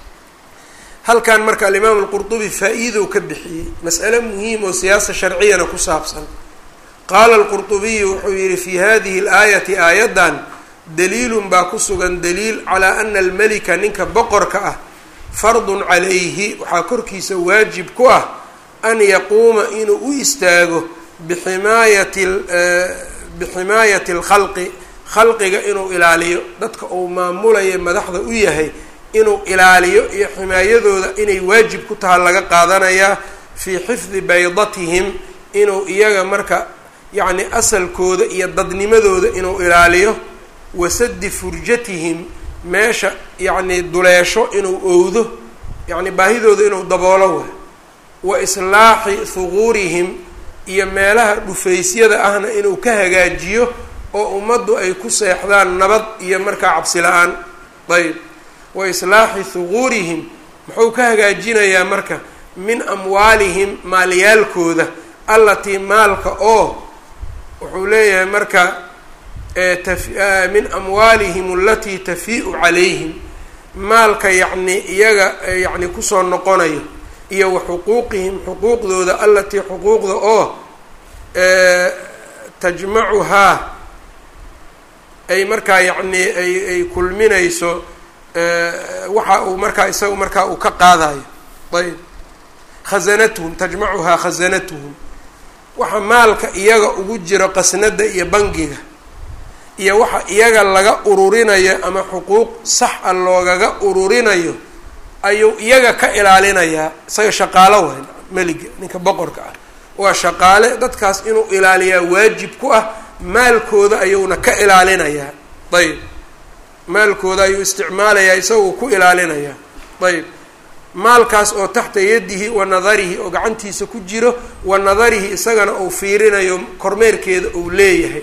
halkan marka alimaamu alqurdubi faa-iidow ka bixiyey mas'ale muhiim oo siyaasa sharciyana ku saabsan qaala alqurdubiyu wuxuu yihi fi hadihi alaayati aayaddan daliilun baa ku sugan daliil calaa ana almelika ninka boqorka ah fardun calayhi waxaa korkiisa waajib ku ah an yaquuma inuu u istaago biximaayati biximaayati alkhalqi khalqiga inuu ilaaliyo dadka uu maamulaya madaxda u yahay inuu ilaaliyo iyo ximaayadooda inay waajib ku taha laga qaadanayaa fii xifdi baydatihim inuu iyaga marka yacni asalkooda iyo dadnimadooda inuu ilaaliyo wasadi furjatihim meesha yacni duleesho inuu owdo yacni baahidooda inuu daboolo waay wa islaaxi huquurihim iyo meelaha dhufaysyada ahna inuu ka hagaajiyo oo ummaddu ay ku seexdaan nabad iyo markaa cabsi la-aan ayb wa islaaxi huquurihim muxuu ka hagaajinayaa marka min amwaalihim maalyaalkooda allatii maalka oo wuxuu leeyahay marka min amwaalihim alatii tafii'u calayhim maalka yacni iyaga yacni kusoo noqonayo iyo wa xuquuqihim xuquuqdooda allatii xuquuqda oo tajmacuhaa ay markaa yacni ay ay kulminayso waxa uu markaa isaga markaa uu ka qaadayo ayb khasanatuhum tajmacuhaa khasanatuhum waxa maalka iyaga ugu jiro qasnada iyo bangiga iyo waxa iyaga laga ururinayo ama xuquuq sax a loogaga ururinayo ayuu iyaga ka ilaalinayaa isaga shaqaalo waay meliga ninka boqorka ah waa shaqaale dadkaas inuu ilaaliyaa waajib ku ah maalkooda ayuuna ka ilaalinayaa ayb maalkooda ayuu isticmaalayaa isagoo ku ilaalinayaa ayb maalkaas oo taxta yadihi wa nadarihi oo gacantiisa ku jiro wa nadarihi isagana uu fiirinayo kormeerkeeda uu leeyahay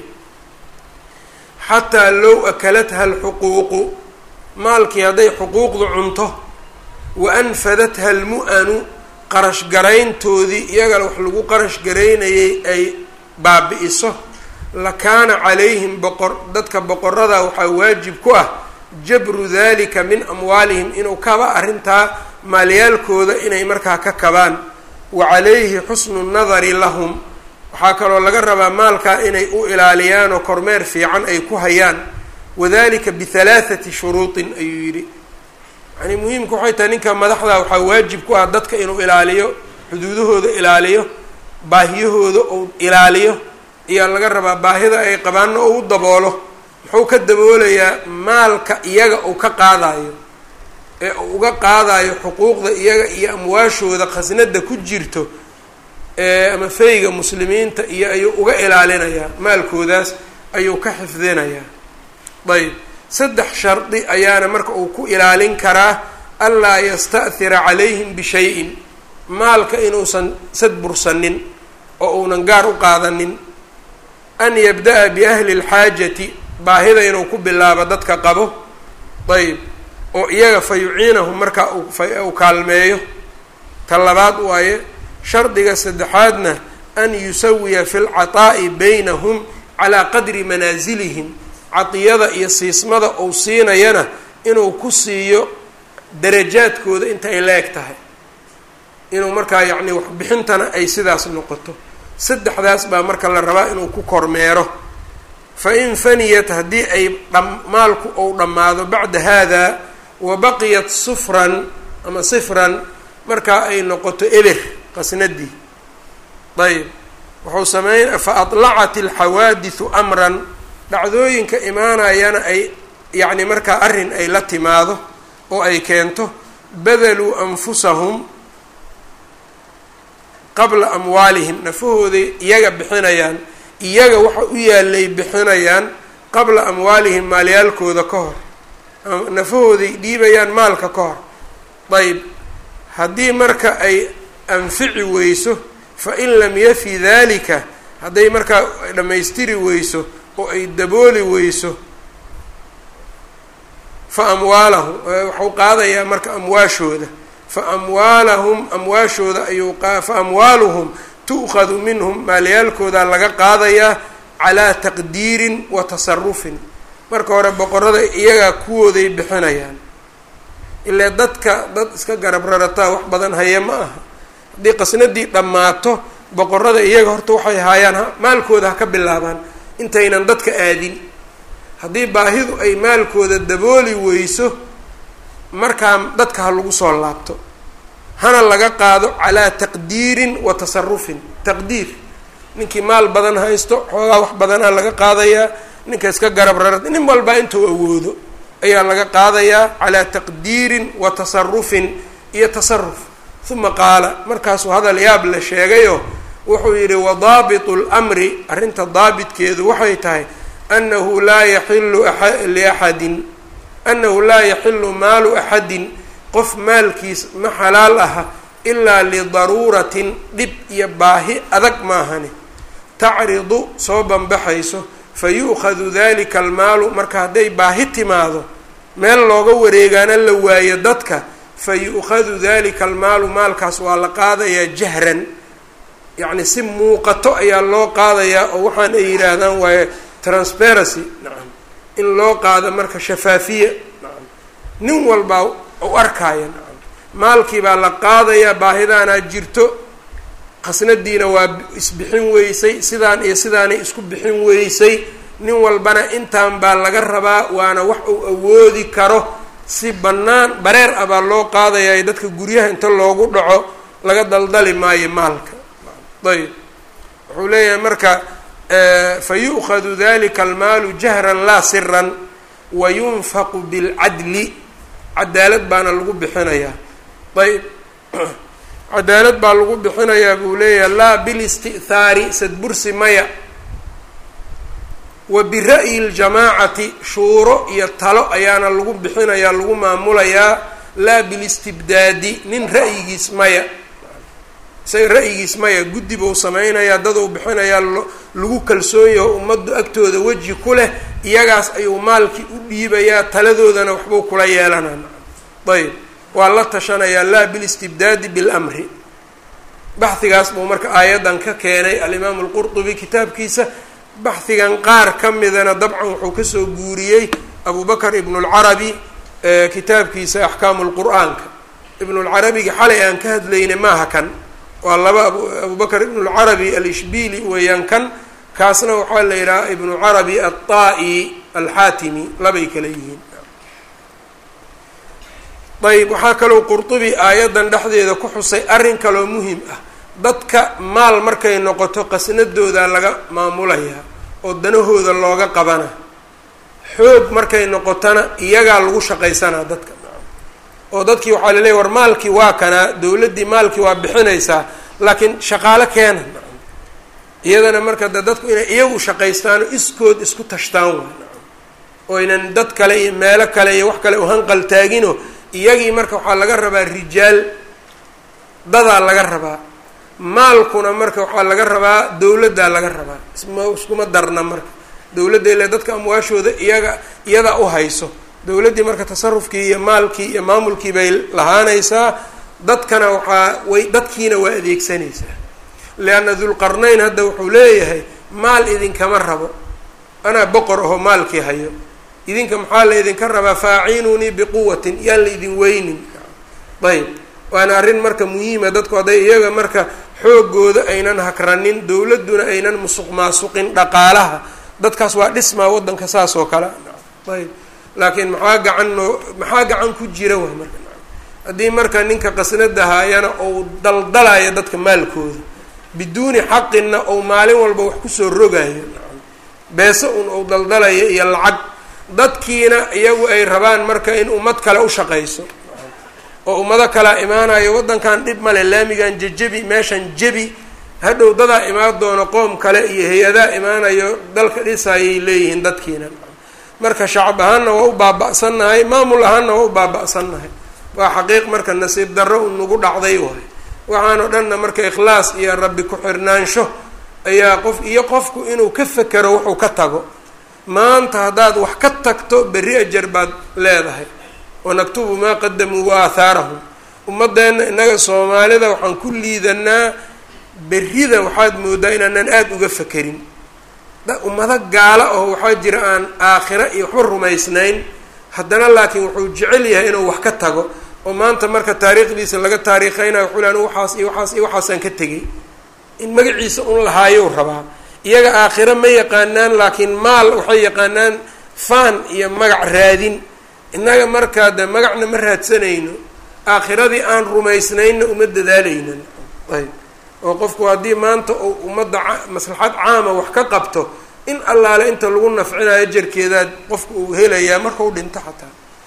xataa low akalatha alxuquuqu maalkii hadday xuquuqdu cunto wa anfadatha almu-anu qarash garayntoodii iyagana wax lagu qarash garaynayay ay baabi-iso lakaana calayhim boqor dadka boqorada waxaa waajib ku ah jabru dalika min amwaalihim inuu kaba arrintaa maalyaalkooda inay markaa ka kabaan wa calayhi xusnu nadari lahum waxaa kaloo laga rabaa maalkaa inay u ilaaliyaan oo kormeer fiican ay ku hayaan wadalika bihalaathati shuruutin ayuu yidhi yani muhiimka waxay tahay ninka madaxda waxaa waajib ku ah dadka inuu ilaaliyo xuduudahooda ilaaliyo baahiyahooda uu ilaaliyo ayaa laga rabaa baahida ay qabaanna oo u daboolo muxuu ka daboolayaa maalka iyaga uu ka qaadayo ee uu uga qaadayo xuquuqda iyaga iyo amwaashooda khasnada ku jirto ama feyga muslimiinta iyo ayuu uga ilaalinayaa maalkoodaas ayuu ka xifdinayaa ayb saddex shardi ayaana marka uu ku ilaalin karaa anlaa yasta'hira calayhim bishayin maalka inuusan sadbursanin oo uunan gaar u qaadanin an yabda-a biahli lxaajati baahida inuu ku bilaabo dadka qabo ayb oo iyaga fa yuciinahum markaa uu kaalmeeyo ta labaad waaye shardiga saddexaadna an yusawiya fi lcataa'i baynahum calaa qadri manaasilihim cadiyada iyo siismada uu siinayana inuu ku siiyo darajaadkooda inta ay la eg tahay inuu markaa yacni waxbixintana ay sidaas noqoto saddexdaas baa marka la rabaa inuu ku kormeero fa in faniyat haddii ay maalku ou dhammaado bacda haada wa baqiyat sufran ama sifran markaa ay noqoto eber qasnadii ayb wuxuu sameyn fa adlacat alxawaadisu amran dhacdooyinka imaanayana ay yacni markaa arrin ay la timaado oo ay keento badaluu anfusahum qabla amwaalihim nafahooday iyaga bixinayaan iyaga waxa u yaalay bixinayaan qabla amwaalihim maalyaalkooda ka hor nafahooday dhiibayaan maalka ka hor ayb haddii marka ay anfici weyso fa in lam yafi dalika hadday markaa dhammaystiri weyso oo ay dabooli weyso fa amwaalahum waxau qaadayaa marka amwaashooda fa amwaalahum amwaashooda ayuu fa amwaaluhum tu'khadu minhum maalyaalkoodaa laga qaadayaa calaa taqdiirin wa tasarufin marka hore boqorada iyagaa kuwooday bixinayaan ilaa dadka dad iska garab rarataa wax badan haya ma aha haddii qasnadii dhammaato boqorada iyaga horta waxay haayaan maalkooda ha ka bilaabaan intaynan dadka aadin haddii baahidu ay maalkooda dabooli weyso markaa dadka ha lagu soo laabto hana laga qaado calaa taqdiirin wa tasarufin taqdiir ninkii maal badan haysto xoogaa wax badanaa laga qaadayaa ninka iska garab rarata nin walbaa intuu awoodo ayaa laga qaadayaa calaa taqdiirin wa tasarufin iyo tasaruf uma qaala markaasuu hadal yaab la sheegayo wuxuu yidhi wadaabitu lmri arrinta daabitkeedu waxay tahay anahu laa yaxilu liaxadin anahu laa yaxilu maalu axadin qof maalkiis ma xalaal aha ilaa lidaruuratin dhib iyo baahi adag maahane tacridu soo banbaxayso fa yu'khadu dalika almaalu marka hadday baahi timaado meel looga wareegaana la waayo dadka fa yu'khadu dalika almaalu maalkaas waa la qaadayaa jahran yacni si muuqato ayaa loo qaadayaa oo waxaan ay yidhaahdaan waaye transparency nacam in loo qaado marka shafaafiya nacam nin walbaa u arkaya nacam maalkii baa la qaadayaa baahidaanaa jirto qasnadiina waa isbixin weysay sidaan iyo sidaanay isku bixin weysay nin walbana intaan baa laga rabaa waana wax uu awoodi karo si bannaan bareer ah baa loo qaadayaa dadka guryaha inta loogu dhaco laga daldali maayo maalka ayb wuxuu leeyahay marka fa yu'khadu dalika almaalu jahran laa siran wa yunfaqu bilcadli cadaalad baana lagu bixinayaa ayb cadaalad baa lagu bixinayaa buu leeyahay laa bilisti'thaari sadbursi maya wa bira'yi ljamaacati shuuro iyo talo ayaana lagu bixinayaa lagu maamulayaa laa bilistibdaadi nin ra'yigiis maya isaga ra'yigiis maya guddi buu sameynayaa daduu bixinayaa lagu kalsoon yaho ummaddu agtooda weji ku leh iyagaas ayuu maalkii u dhiibayaa taladoodana waxbuu kula yeelanaa ayb waa la tashanayaa laa bilistibdaadi bilamri baxhigaas buu marka aayaddan ka keenay alimaamu alqurtubi kitaabkiisa baxhigan qaar ka midana dabcan wuxuu kasoo guuriyey abu bakr ibnu lcarabi kitaabkiisa axkaamu lqur-aanka ibnulcarabiga xalay aan ka hadlayna maaha kan waa laba abu bakr ibnu lcarabi alishbili weeyaan kan kaasna waxaa la yidhaha ibnu carabi alطaa'i alxaatimi labay kala yihiin ayb waxaa kaloo qurtubi aayaddan dhexdeeda ku xusay arrin kaloo muhim ah dadka maal markay noqoto qasnadooda laga maamulayaa oo danahooda looga qabana xoog markay noqotona iyagaa lagu shaqaysanaa dadka oo dadkii waxaa laleeyahy war maalkii waa kanaa dowladdii maalkii waa bixinaysaa laakiin shaqaalo keena iyadana marka de dadku inay iyagu shaqaystaano iskood isku tashtaan waa oo ynan dad kale iyo meelo kale iyo wax kale uhanqal taagino iyagii marka waxaa laga rabaa rijaal dadaa laga rabaa maalkuna marka waxaa laga rabaa dowladdaa laga rabaa isma iskuma darna marka dowladda ile dadka amwaashooda iyaga iyadaa u hayso dowladdii marka tasarufkii iyo maalkii iyo maamulkii bay lahaanaysaa dadkana waxaa way dadkiina waa adeegsanaysaa leanna dulqarnayn hadda wuxuu leeyahay maal idinkama rabo anaa boqor ahoo maalkii hayo idinka maxaa la idinka rabaa faacinunii biquwatin yaan la idin weynin ayb waana arrin marka muhiima dadku hadday iyaga marka xoogooda aynan hakranin dowladduna aynan musuq maasuqin dhaqaalaha dadkaas waa dhismaa waddanka saas oo kale ayb laakiin maxaa gacan noo maxaa gacan ku jira waa marka haddii marka ninka qasnada haayana ou daldalayo dadka maalkooda biduuni xaqinna ou maalin walba wax kusoo rogayo beese un ou daldalayo iyo lacag dadkiina iyagu ay rabaan marka in ummad kale u shaqayso oo ummado kalea imaanayo waddankan dhib male laamigan jejebi meeshan jebi hadhow dadaa imaan doono qoom kale iyo hay-adaa imaanayo dalka dhisayay leeyihiin dadkiina marka shacab ahaanna waa u baaba-sannahay maamul ahaanna waa u baaba-sannahay waa xaqiiq marka nasiib darro u nagu dhacday waay waxaanoo dhanna marka ikhlaas iyo rabbi ku-xirnaansho ayaa qof iyo qofku inuu ka fekero wuxuu ka tago maanta haddaad wax ka tagto berri ajar baad leedahay wanaktubu maa qadamuu wa aahaarahum ummadeenna innaga soomaalida waxaan ku liidanaa berrida waxaad moodaa inaanan aada uga fekerin ummado gaala oo waxaa jira aan aakhiro iyo waxba rumaysnayn haddana laakiin wuxuu jecel yahay inuu wax ka tago oo maanta marka taariikhdiisa laga taariikheynayo wuxuu le anu waxaas iyo waxaas iyo waxaasaan ka tegay in magaciisa un lahaayow rabaa iyaga aakhiro ma yaqaanaan laakiin maal waxay yaqaanaan faan iyo magac raadin innaga markaa de magacna ma raadsanayno aakhiradii aan rumaysnaynna uma dadaalaynan ayb oo qofku haddii maanta uu ummadda maslaxad caama wax ka qabto in allaale inta lagu nafcinayo jarkeedaad qofku uu helayaa markau dhinto xataa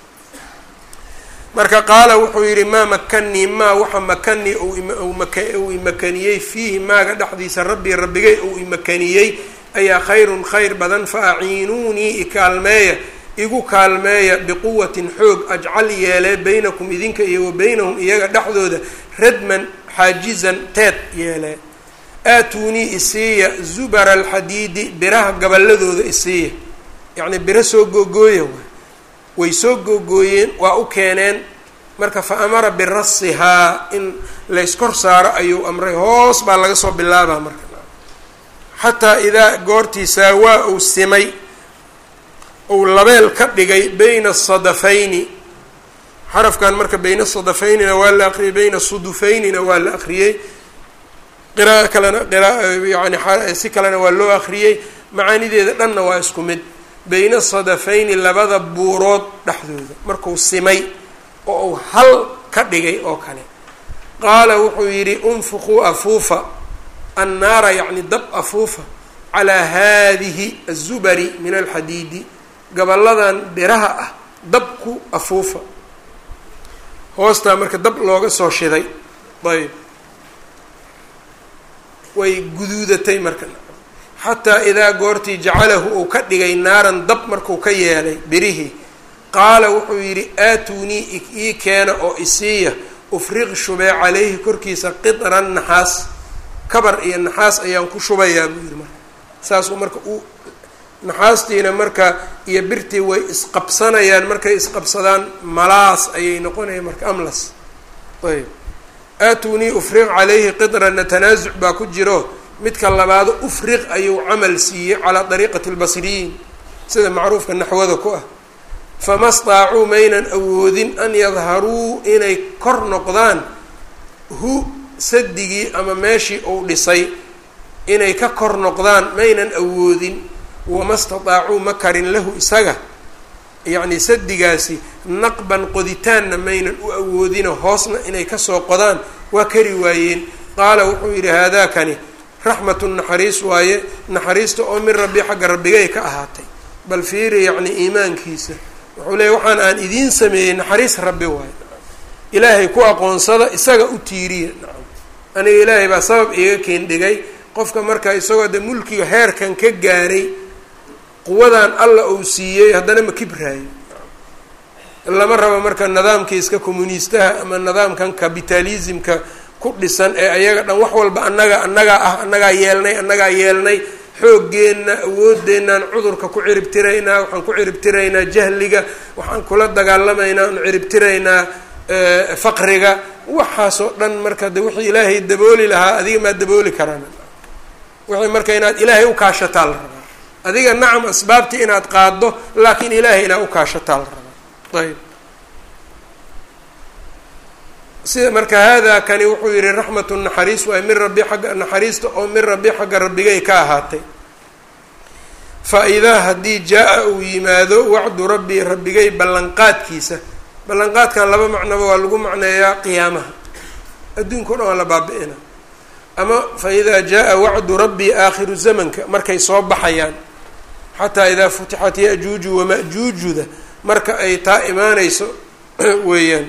marka qaala wuxuu yidhi maa makanii maa waxa makanii uu imakaniyey fiihi maaga dhexdiisa rabbii rabbigay uu imakaniyey ayaa khayrun khayr badan fa aciinuunii ikaalmeeya igu kaalmeeya biquwatin xoog ajcal yeelee baynakum idinka iyo wa baynahum iyaga dhexdooda radman xaajizan teed yeelee aatuunii isiiya zubara alxadiidi biraha gaballadooda isiiya yacnii biro soo googooya waay way soo googooyeen waa u keeneen marka fa amara birasihaa in layskor saaro ayuu amray hoos baa laga soo bilaabaa marka xataa idaa goortii saawaa uu simay uu labeel ka dhigay bayna asadafayni xarafkan marka bayna sadafaynina waa la aqriyey bayna sudufaynina waa la aqriyey qira'a kalena qira'a yani si kalena waa loo aqriyey macaanideeda dhanna waa isku mid bayna sadafayni labada buurood dhexdooda markuu simay oo uu hal ka dhigay oo kale qaala wuxuu yidhi unfuquu afuufa annaara yacni dab afuufa calaa haadihi azubari min alxadiidi gaballadan biraha ah dab ku afuufa hoostaa marka dab looga soo shiday ayb way guduudatay marka xataa idaa goortii jacalahu uu ka dhigay naaran dab markuu ka yeelay birihii qaala wuxuu yidhi aatunii ii keena oo isiiya ufriq shubee calayhi korkiisa qidran naxaas kabar iyo naxaas ayaan ku shubayaa buu yidhi marka saasuu marka u naxaastiina marka iyo birtii way isqabsanayaan markay isqabsadaan malaas ayay noqonayaan marka amlas ayb aatunii ufriq calayhi qidranna tanaasuc baa ku jiro midka labaado ufriq ayuu camal siiyey calaa dariiqati lbasriyiin sida macruufka naxwada ku ah fama staacuu maynan awoodin an yadharuu inay kor noqdaan hu sadigii ama meeshii uu dhisay inay ka kor noqdaan maynan awoodin wama stataacuu ma karin lahu isaga yacni sadigaasi naqban qoditaanna maynan u awoodino hoosna inay kasoo qodaan waa kari waayeen qaala wuxuu yidhi haadaakani raxmatu naxariis waaye naxariista oo min rabbi xagga rabbigay ka ahaatay bal fiiri yacni iimaankiisa wuxuu leeyay waxaan aan idiin sameeyey naxariis rabbi waaye ilaahay ku aqoonsada isaga u tiiriya nacam aniga ilaahay baa sabab iiga keen dhigay qofka marka isagoo de mulkiga heerkan ka gaaray quwadan alla uu siiyey haddana ma kibraayo lama rabo marka nidaamkii iska communiistaha ama nidaamkan capitalismka ku dhisan ee ayaga dhan wax walba annaga annagaa ah annagaa yeelnay annagaa yeelnay xooggeenna awooddeenaan cudurka ku ciribtiraynaa waxaan ku ciribtiraynaa jahliga waxaan kula dagaalamaynaa aan ciribtiraynaa faqriga waxaasoo dhan marka de wixii ilaahay dabooli lahaa adiga maa dabooli karaan wixii marka inaad ilaahay u kaashataa la rabaa adiga nacam asbaabtii inaad qaaddo laakiin ilaahay inaad u kaashataa la rabaa ayb sida marka haadaa kani wuxuu yihi raxmatu naxariis waay min rabbi xagga naxariista oo min rabbi xagga rabbigay ka ahaatay fa idaa haddii jaa-a uu yimaado wacdu rabbii rabbigay ballanqaadkiisa ballanqaadkan laba macnoba waa lagu macneeyaa qiyaamaha adduunka o dhan waa la baabi-ina ama fa idaa jaa-a wacdu rabbii aakhiru zamanka markay soo baxayaan xataa idaa futixat ya-juuju wama-juujuda marka ay taa imaaneyso weeyaan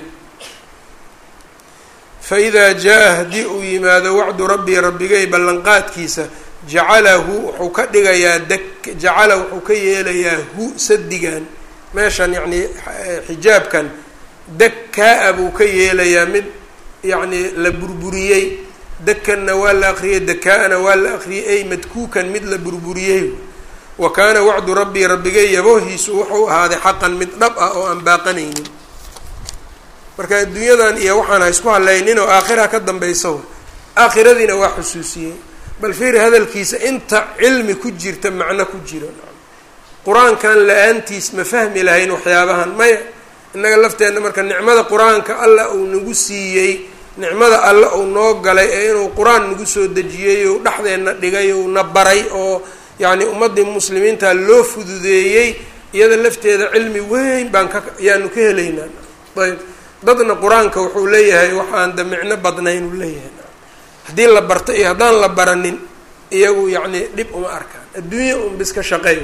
fa idaa jaa-a haddii uu yimaado wacdu rabbii rabbigay ballanqaadkiisa jacalahu wuxuu ka dhigayaa dek jacala wuxuu ka yeelayaa hu sadigan meeshan yacni xijaabkan dakkaa-a buu ka yeelayaa mid yacni la burburiyey dekanna waa la akriyey dakaa-ana waa la akriyey ay madkuukan mid la burburiyey wa kaana wacdu rabbii rabbigay yaboohiisu wuxuu ahaaday xaqan mid dhab ah oo aan baaqanaynin marka adduunyadan iyo waxaan ha isku hallaynin oo aakhira ka dambaysa wa aakhiradiina waa xusuusiyey bal fiiri hadalkiisa inta cilmi ku jirta macno ku jiro qur-aankan la-aantiis ma fahmi lahayn waxyaabahan maya innaga lafteenna marka nicmada qur-aanka alla uu nagu siiyey nicmada alle uu noo galay ee inuu qur-aan nagu soo dejiyey ou dhexdeenna dhigay ou na baray oo yacni ummaddii muslimiinta loo fududeeyey iyada lafteeda cilmi weyn baan ka ayaanu ka helaynaa ayb dadna qur-aanka wuxuu leeyahay waxaan da micno badnayn uu leeyahay haddii la barto iyo haddaan la baranin iyagu yacni dhib uma arkaan adduunya un biska shaqeey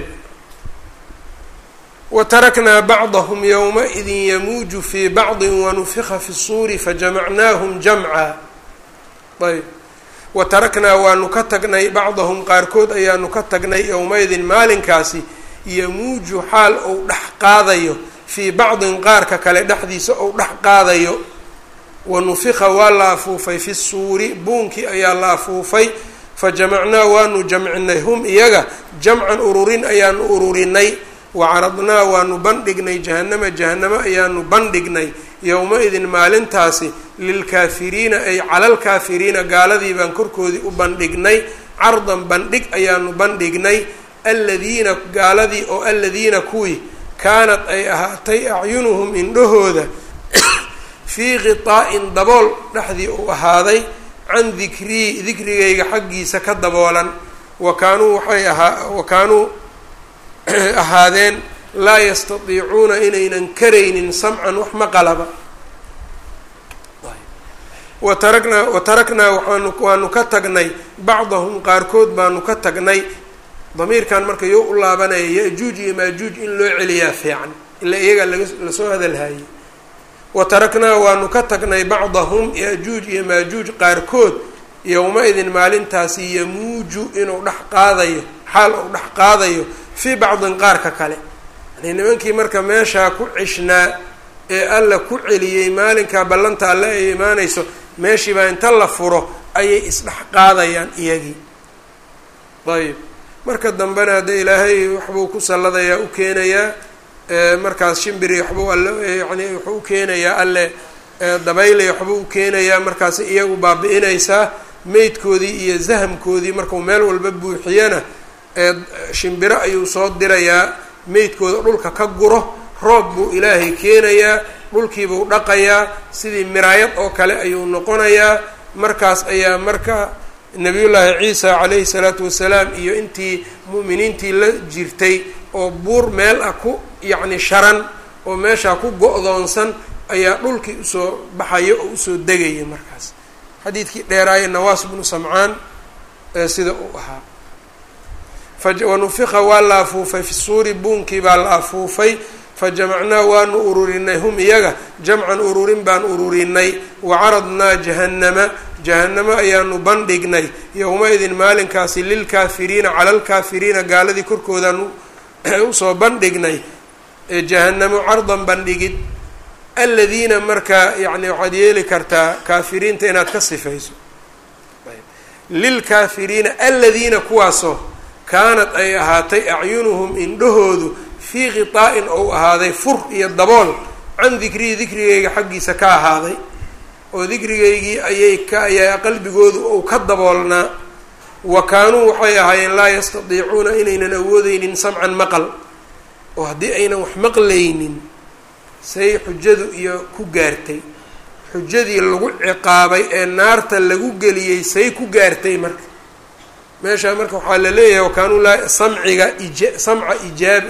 wataraknaa bacdahum yowma-idin yamuuju fii bacdi wanufika fi suuri fajamacnaahum jamca ayb wataraknaa waanu ka tagnay bacdahum qaarkood ayaanu ka tagnay yowma-idin maalinkaasi yamuuju xaal ou dhex qaadayo fii bacdin qaarka kale dhexdiisa ou dhex qaadayo wanufika waa la afuufay fi suuri buunkii ayaa la afuufay fajamacnaa waanu jamcinay hum iyaga jamcan ururin ayaanu ururinay wacaradnaa waanu bandhignay jahanama jahanamo ayaanu bandhignay yowma-idin maalintaasi lilkaafiriina ay calalkaafiriina gaaladii baan korkoodii u bandhignay cardan bandhig ayaanu bandhignay aladiina gaaladii oo aladiina kuwii kaanad ay ahaatay acyunuhum indhahooda fii qitaa-in dabool dhexdii uu ahaaday can dikrii dikrigayga xaggiisa ka daboolan wa kaanuu waxay ahaa wa kaanuu ahaadeen laa yastatiicuuna inaynan karaynin samcan wax maqalaba wa taraknaa wa taraknaa waxaanu waanu ka tagnay bacdahum qaarkood baanu ka tagnay damiirkan marka yo u laabanaya ya-juuj iyo maajuuj in loo celiyaa fiican ilaa iyagaa laga lasoo hadalhayay wa taraknaa waanu ka tagnay bacdahum ya-juuj iyo maajuuj qaarkood yowma-idin maalintaasi yamuuju inuu dhex qaadayo xaal uu dhex qaadayo fii bacdin qaarka kale yani nimankii marka meeshaa ku cishnaa ee alla ku celiyey maalinkaa ballanta alle ay imaanayso meeshiibaa inta la furo ayay isdhex qaadayaan iyagii ayb marka dambena haddee ilaahay waxbuu ku salladayaa u keenayaa markaas shimbiri waxbuu alle yani wuxuu u keenayaa alle dabaylay waxbuu u keenayaa markaas iyagu baabi-inaysaa meydkoodii iyo zahamkoodii markuu meel walba buuxiyana shimbiro ayuu soo dirayaa meydkooda dhulka ka guro roob buu ilaahay keenayaa dhulkiibuu dhaqayaa sidii miraayad oo kale ayuu noqonayaa markaas ayaa marka nabiyullaahi ciisa calayhi salaatu wasalaam iyo intii mu'miniintii la jirtay oo buur meel ah ku yacni sharan oo meeshaa ku go-doonsan ayaa dhulkii usoo baxaya oo usoo degaya markaas xadiidkii dheeraaye nawaas bnu samcaan sida uu ahaa wanufiqa waa la afuufay fi suuri buunkii baa la afuufay fajamacnaa waanu ururinay hum iyaga jamcan ururin baan ururinay wacaradnaa jahannama jahannamo ayaanu bandhignay yowma-idin maalinkaasi lilkaafiriina cala lkaafiriina gaaladii korkoodaan usoo bandhignay jahannamo cardan bandhigid aladiina marka yani waxaad yeeli kartaa kaafiriinta inaad ka sifayso lilkaafiriina aladiina kuwaasoo kaanad ay ahaatay acyunuhum indhahoodu fii khitaa-in ou ahaaday fur iyo dabool can dikrihi dikrigayga xaggiisa ka ahaaday oo dikrigaygii ayay ka ayaa qalbigoodu ou ka daboolnaa wa kaanuu waxay ahaayeen laa yastadiicuuna inaynan awoodeynin samcan maqal oo haddii aynan wax maqlaynin say xujadu iyo ku gaartay xujadii lagu ciqaabay ee naarta lagu geliyey say ku gaartay marka meesha marka waxaa la leeyahay wakaanuu laa samciga ija samca ijaab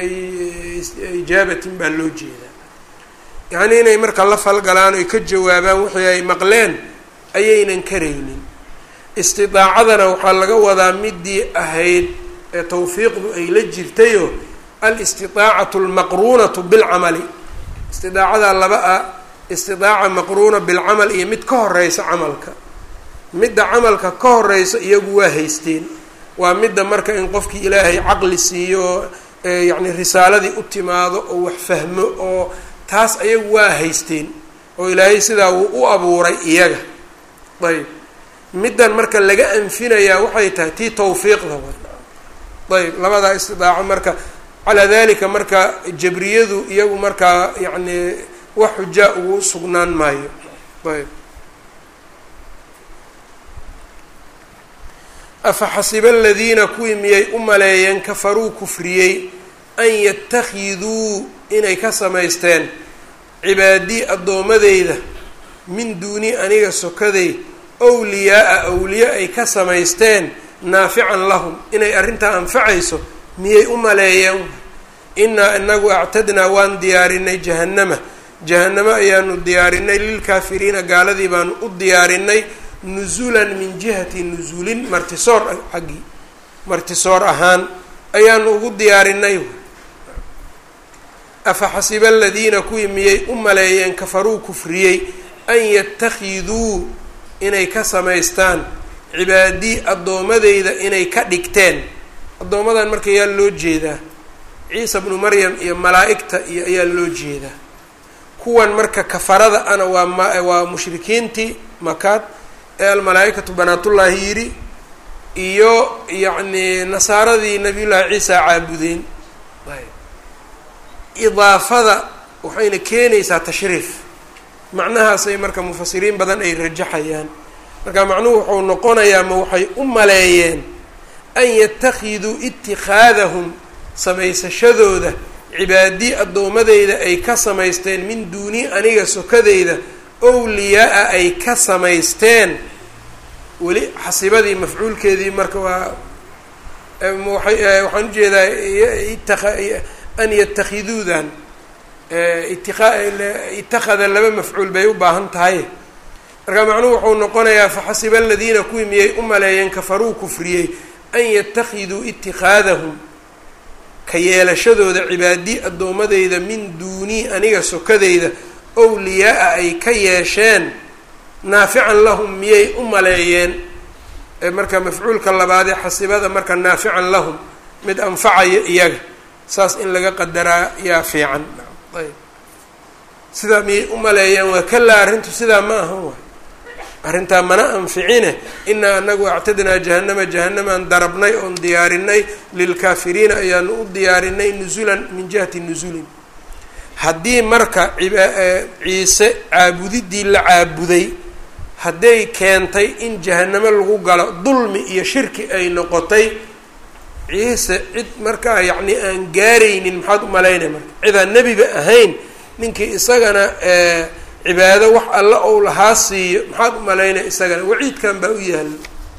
ijaabatin baa loo jeedaa yacnii inay marka la falgalaan oy ka jawaabaan wixii ay maqleen ayaynan karaynin istidaacadana waxaa laga wadaa midii ahayd ee tawfiiqdu ay la jirtayoo alistidaacatu almaqruunatu bilcamali istidaacada laba ah istidaaca maqruuna bilcamal iyo mid ka horeysa camalka midda camalka ka horeysa iyagu waa haysteen waa midda marka in qofkii ilaahay caqli siiyo oo yacni risaaladii u timaado oo wax fahmo oo taas ayagu waa haysteen oo ilaahay sidaa wuu u abuuray iyaga ayb middan marka laga anfinayaa waxay tahay tii tawfiiqda wa ayb labadaa istidaaco marka calaa dalika marka jabriyadu iyagu markaa yacni wax xujaa ugu sugnaan maayo ayb afa xasiba aladiina kuwii miyay u maleeyeen kafaruu kufriyey an yatakiduu inay ka samaysteen cibaadii addoommadeyda min duuni aniga sokaday wliyaa-a awliye ay ka samaysteen naafican lahum inay arrintaa anfacayso miyay u maleeyeen inaa inagu actadnaa waan diyaarinay jahannama jahannamo ayaanu diyaarinay lilkaafiriina gaaladii baanu u diyaarinay nusulan min jihati nusuulin martisoor xaggii martisoor ahaan ayaanu ugu diyaarinay afa xasiba aladiina kuwii miyay u maleeyeen kafaruu kufriyey an yatakiduu inay ka samaystaan cibaadii addoommadeyda inay ka dhigteen addoommadan marka ayaa loo jeedaa ciisa bnu maryam iyo malaa-igta iyo ayaa loo jeedaa kuwan marka kafarada ana waa ma waa mushrikiintii makaad ee almalaa-ikatu banaatullaahi yidhi iyo yacni nasaaradii nabiyullaahi ciisa caabudeen idaafada waxayna keenaysaa tashriif macnahaasay marka mufasiriin badan ay rajaxayaan marka macnuhu wuxuu noqonayaa ma waxay u maleeyeen an yatakiduu itikhaadahum samaysashadooda cibaadii addoommadeyda ay ka samaysteen min duuni aniga sokadeyda owliyaa-a ay ka samaysteen weli xasibadii mafcuulkeedii marka waa waay waxaan ujeedaa an yatakhiduudan itakada laba mafcuul bay u baahan tahay marka macnuhu wuxuu noqonayaa faxasiba aladiina kuwii miyay u maleeyeen kafaruu kufriyey an yatakiduu itikaadahum ka yeelashadooda cibaadi addoommadeyda min duunii aniga sokadeyda owliyaa-a ay ka yeesheen naafican lahum miyay u maleeyeen marka mafcuulka labaadee xasibada marka naafican lahum mid anfacaya iyaga saas in laga qadaraa yaa fiican ayb sidaa miyay u maleeyeen waa kalaa arrintu sidaa ma ahan waay arrintaa mana anficine inaa anagu actadnaa jahanama jahannamaan darabnay oon diyaarinay lilkaafiriina ayaanu u diyaarinay nusulan min jihati nusulin haddii marka ciise caabudidii la caabuday hadday keentay in jahanamo lagu galo dulmi iyo shirki ay noqotay ciise cid markaa yacni aan gaaraynin maxaad u malaynay marka cidaan nebiba ahayn ninkii isagana cibaado wax alla ou lahaa siiyo maxaad u malaynaya isagana waciidkan baa u yaala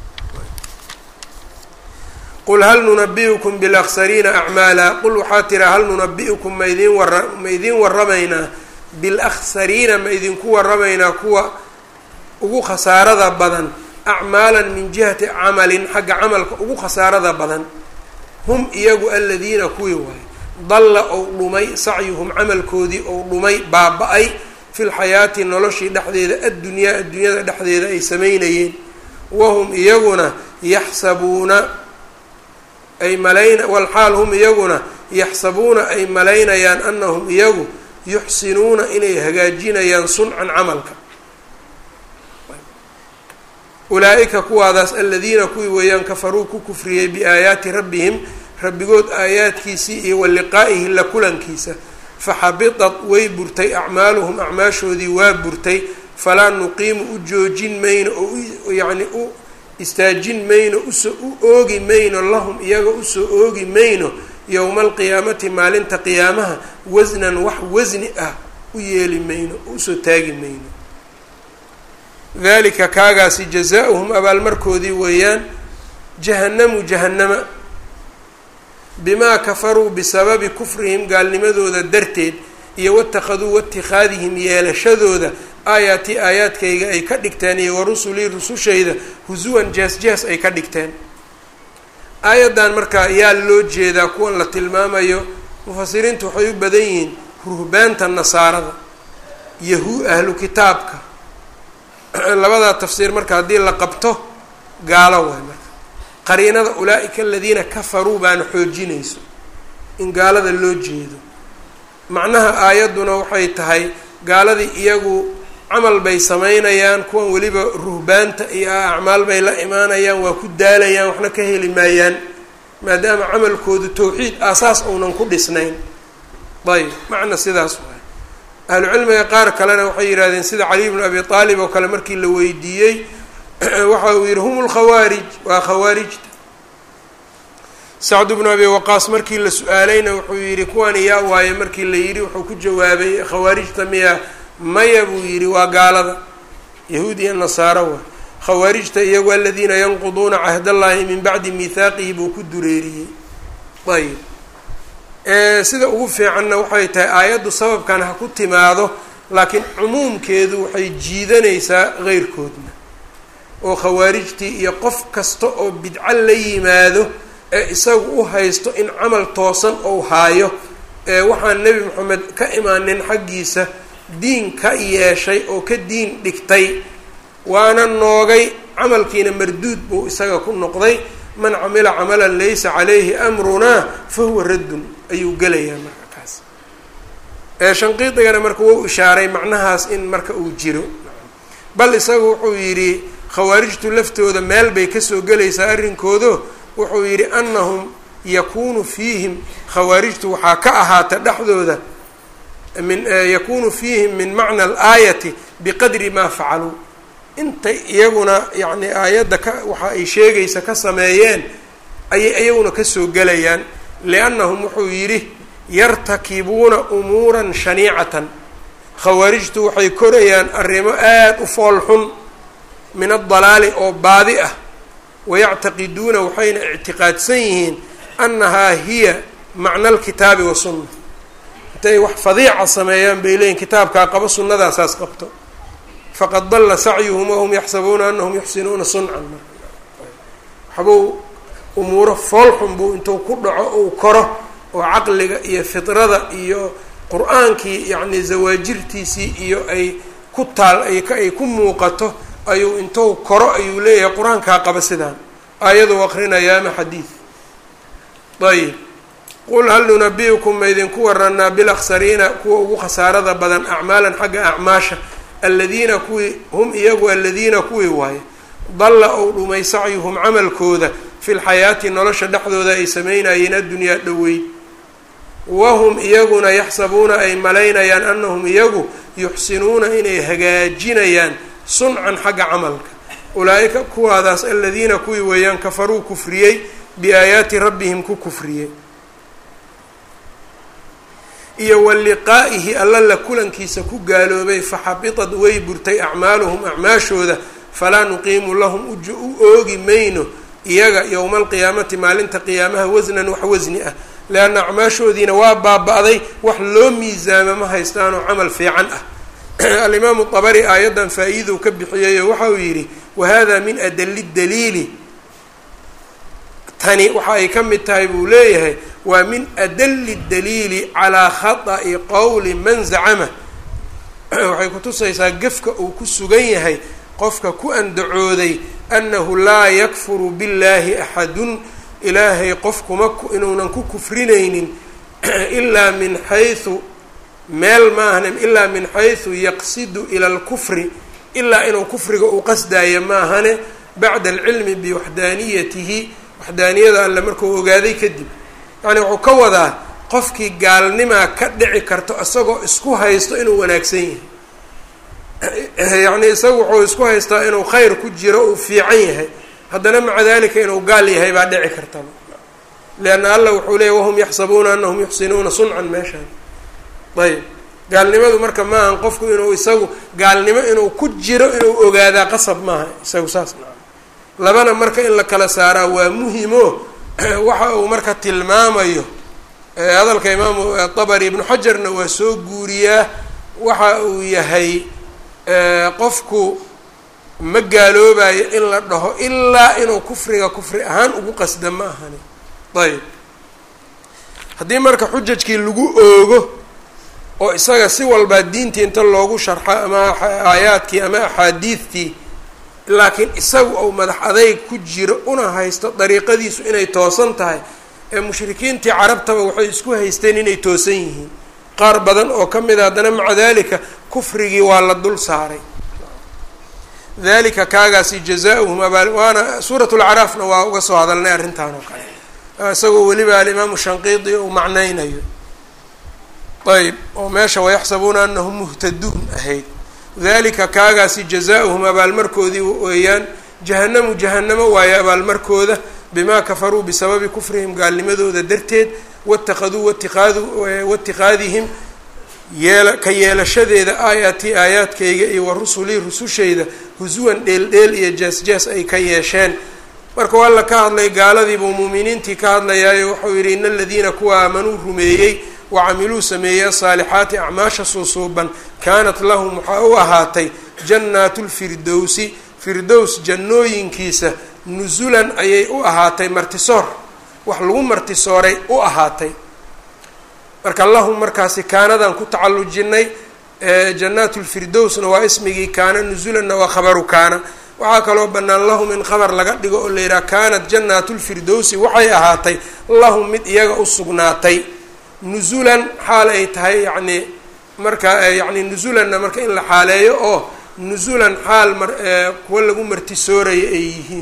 qul hal nunabi'ukum bilaksariina acmaala qul waxaa tiraa hal nunabi'ukum ma idiin wara ma idiin waramaynaa bilaksariina ma idinku waramaynaa kuwa ugu khasaarada badan acmaalan min jihati camalin xagga camalka ugu khasaarada badan hum iyagu aladiina kuwii waaye dalla ou dhumay sacyuhum camalkoodii ou dhumay baaba-ay fi lxayaati noloshii dhexdeeda addunyaa addunyada dhexdeeda ay samaynayeen wahum iyaguna yaxsabuuna ay malayn walxaal hum iyaguna yaxsabuuna ay malaynayaan anahum iyagu yuxsinuuna inay hagaajinayaan suncan camalka ulaa-ika kuwaadaas aladiina kuwii weeyaan kafaruu ku kufriyey biaayaati rabbihim rabbigood aayaadkiisii iyo wa liqaa'ihi la kulankiisa faxabitat way burtay acmaaluhum acmaashoodii waa burtay falaa nuqiimu u joojin mayno oo yacni u istaajin mayno usoo u oogi mayno lahum iyaga usoo oogi mayno yowma alqiyaamati maalinta qiyaamaha wasnan wax wasni ah u yeeli mayno oo usoo taagi mayno dalika kaagaasi jazaa-uhum abaalmarkoodii weeyaan jahannamu jahannama bimaa kafaruu bisababi kufrihim gaalnimadooda darteed iyo watakhaduu watikhaadihim yeelashadooda aayaatii aayaadkayga ay ka dhigteen iyo warusulii rusushayda husuwan jees-jees ay ka dhigteen aayaddan markaa yaa loo jeedaa kuwan la tilmaamayo mufasiriintu waxay u badan yihiin ruhbaanta nasaarada yahu ahlu kitaabka labadaa tafsiir marka haddii la qabto gaalo waay marka qariinada ulaa-ika aladiina kafaruu baana xoojinayso in gaalada loo jeedo macnaha aayadduna waxay tahay gaaladii iyagu camal bay samaynayaan kuwan weliba ruhbaanta iyo acmaal bay la imaanayaan waa ku daalayaan waxna ka heli maayaan maadaama camalkoodu tawxiid aasaas uunan ku dhisnayn ayb macna sidaas waay ahlucilmiga qaar kalena waxay yidhahdeen sida cali bnu abi aalib oo kale markii la weydiiyey waxa uu yihi hum lkhawaarij waa khawaarijta sacd bnu abi waqaas markii la su-aalayna wuxuu yihi kuwan yaa waaye markii la yidhi wuxuu ku jawaabay khawaarijta miya maya buu yidhi waa gaalada yahuud iyo nasaaro waa khawaarijta iyagu aladiina yanquduuna cahdallahi min bacdi mihaaqihi buu ku dureeriyey ayb sida ugu fiicanna waxay tahay aayaddu sababkan ha ku timaado laakiin cumuumkeedu waxay jiidanaysaa qeyrkoodna oo khawaarijtii iyo qof kasta oo bidco la yimaado ee isagu u haysto in camal toosan ou haayo ee waxaan nebi moxamed ka imaanin xaggiisa diin ka yeeshay oo ka diin dhigtay waana noogay camalkiina marduud buu isaga ku noqday man camila camalan laysa calayhi amrunaa fa huwa raddun ayuu gelayaa marka kaas shanqiidigana marka wou ishaaray macnahaas in marka uu jiro bal isagu wuxuu yidhi khawaarijtu laftooda meel bay kasoo gelaysaa arrinkoodo wuxuu yidhi anahum yakunu fiihim khawaarijtu waxaa ka ahaata dhexdooda min yakunu fiihim min macna alaayati biqadri maa facaluu intay iyaguna yacni aayadda ka waxa ay sheegaysa ka sameeyeen ayay iyaguna kasoo gelayaan liannahum wuxuu yidhi yartakibuuna umuuran shaniicatan khawaarijtu waxay korayaan arrimo aada u fool xun min addalaali oo baadi ah wayactaqiduuna waxayna ictiqaadsan yihiin annahaa hiya macna alkitaabi wasunna intay wax fadiica sameeyaan bay leeyihin kitaabkaa qabo sunnadaasaas qabto faqad dalla sacyuhum wahum yaxsabuuna anahum yuxsinuuna suncan waxbuu umuuro foolxun buu intuu ku dhaco uu koro oo caqliga iyo fidrada iyo qur-aankii yacni zawaajirtiisii iyo ay ku taal ay ku muuqato ayuu intuu koro ayuu leeyahay qur-aankaa qaba sidaan aayaduu aqrinayaa ama xadiid ayib qul hal nunabi-ukum ma idinku waranaa bilaksariina kuwa ugu khasaarada badan acmaalan xagga acmaasha aladiina kuwii hum iyagu aladiina kuwii waaye dalla ou dhumay sacyuhum camalkooda fi lxayaati nolosha dhexdooda ay sameynayeen addunyaa dhoweyd wahum iyaguna yaxsabuuna ay malaynayaan anahum iyagu yuxsinuuna inay hagaajinayaan suncan xagga camalka ulaa-ika kuwaadaas aladiina kuwii weeyaan kafaruu kufriyey biaayaati rabbihim ku kufriyey iyo wa liqaa'ihi alla la kulankiisa ku gaaloobay faxabitad way burtay acmaaluhum acmaashooda falaa nuqiimu lahum uj u oogi mayno iyaga yowma alqiyaamati maalinta qiyaamaha wasnan wax wasni ah leanna acmaashoodiina waa baaba-day wax loo miisaamo ma haystaanoo camal fiican ah alimaamu dabari aayaddan faa-iidou ka bixiyeyo waxa uu yidhi wahada min adali daliili tani waxa ay ka mid tahay buu leeyahay waa min adali daliili calaa khata'i qowli man zacama waxay kutusaysaa gefka uu ku sugan yahay qofka ku andacooday annahu laa yakfuru billahi axadun ilaahay qof kuma inuunan ku kufrinaynin ilaa min xaysu meel maahane ilaa min xaysu yaqsidu ila alkufri ilaa inuu kufriga uu qasdaayo maahane bacda alcilmi biwaxdaaniyatihi waxdaaniyada alle markuu ogaaday kadib yacni wuxuu ka wadaa qofkii gaalnimaa ka dhici karto isagoo isku haysto inuu wanaagsan yahay yacni isagu wuxuu isku haystaa inuu khayr ku jiro uu fiican yahay haddana maca dalika inuu gaal yahay baa dhici kartaba lianna allah wuxuu leeyay wahum yaxsabuuna anahum yuxsinuuna suncan meeshaan ayb gaalnimadu marka maahan qofku inuu isagu gaalnimo inuu ku jiro inuu ogaadaa qasab maaha isagu saas maa labana marka in la kala saaraa waa muhimo waxa uu marka tilmaamayo hadalka imaamu dabari ibnu xajarna waa soo guuriyaa waxa uu yahay qofku ma gaaloobayo in la dhaho ilaa inuu kufriga kufri ahaan ugu qasda ma ahani ayb haddii marka xujajkii lagu oogo oo isaga si walbaa diintii inta loogu sharxo ama aayaadkii ama axaadiidtii laakiin isagu ou madax adayg ku jiro una haysto dariiqadiisu inay toosan tahay ee mushrikiintii carabtaba waxay isku haysteen inay toosan yihiin qaar badan oo ka mid a haddana maca dalika kufrigii waa la dul saaray dalika kaagaasi jazauhum abaal waana suurat lacraafna waa uga soo hadalnay arrintan oo kale isagoo weliba alimaamu shanqiidi uu macnaynayo ayb oo meesha wayaxsabuuna anahum muhtaduun ahayd dalika kaagaasi jazauhum abaalmarkoodii weeyaan jahanamu jahanamo waaye abaalmarkooda bimaa kafaruu bisababi kufrihim gaalnimadooda darteed watakaduu watiaadu waitiqaadihim yeela ka yeelashadeeda aayaati aayaadkayga iyo wa rusulii rusushayda husuwan dheel-dheel iyo jees-jees ay ka yeesheen marka waa la ka hadlay gaaladiibuu muuminiintii ka hadlayaayo wuxuu yidhi ina aladiina kuwa aamanuu rumeeyey wacamiluu sameeyey asaalixaati acmaasha suusuuban kaanat lahum waxaa u ahaatay jannaatu lfirdowsi firdows jannooyinkiisa nusulan ayay u ahaatay martisoor wax lagu martisooray u ahaatay marka lahum markaasi kaanadan ku tacalujinay jannaatu lfirdowsna waa ismigii kaana nusulanna waa khabaru kaana waxaa kaloo bannaan lahum in khabar laga dhigo oo la yidhaha kaanat jannaatu lfirdowsi waxay ahaatay lahum mid iyaga u sugnaatay nusulan xaal ay tahay yacni marka yacni nusulanna marka in la xaaleeyo oo nusulan xaal mar kuwa lagu martisoorayo ay yihiin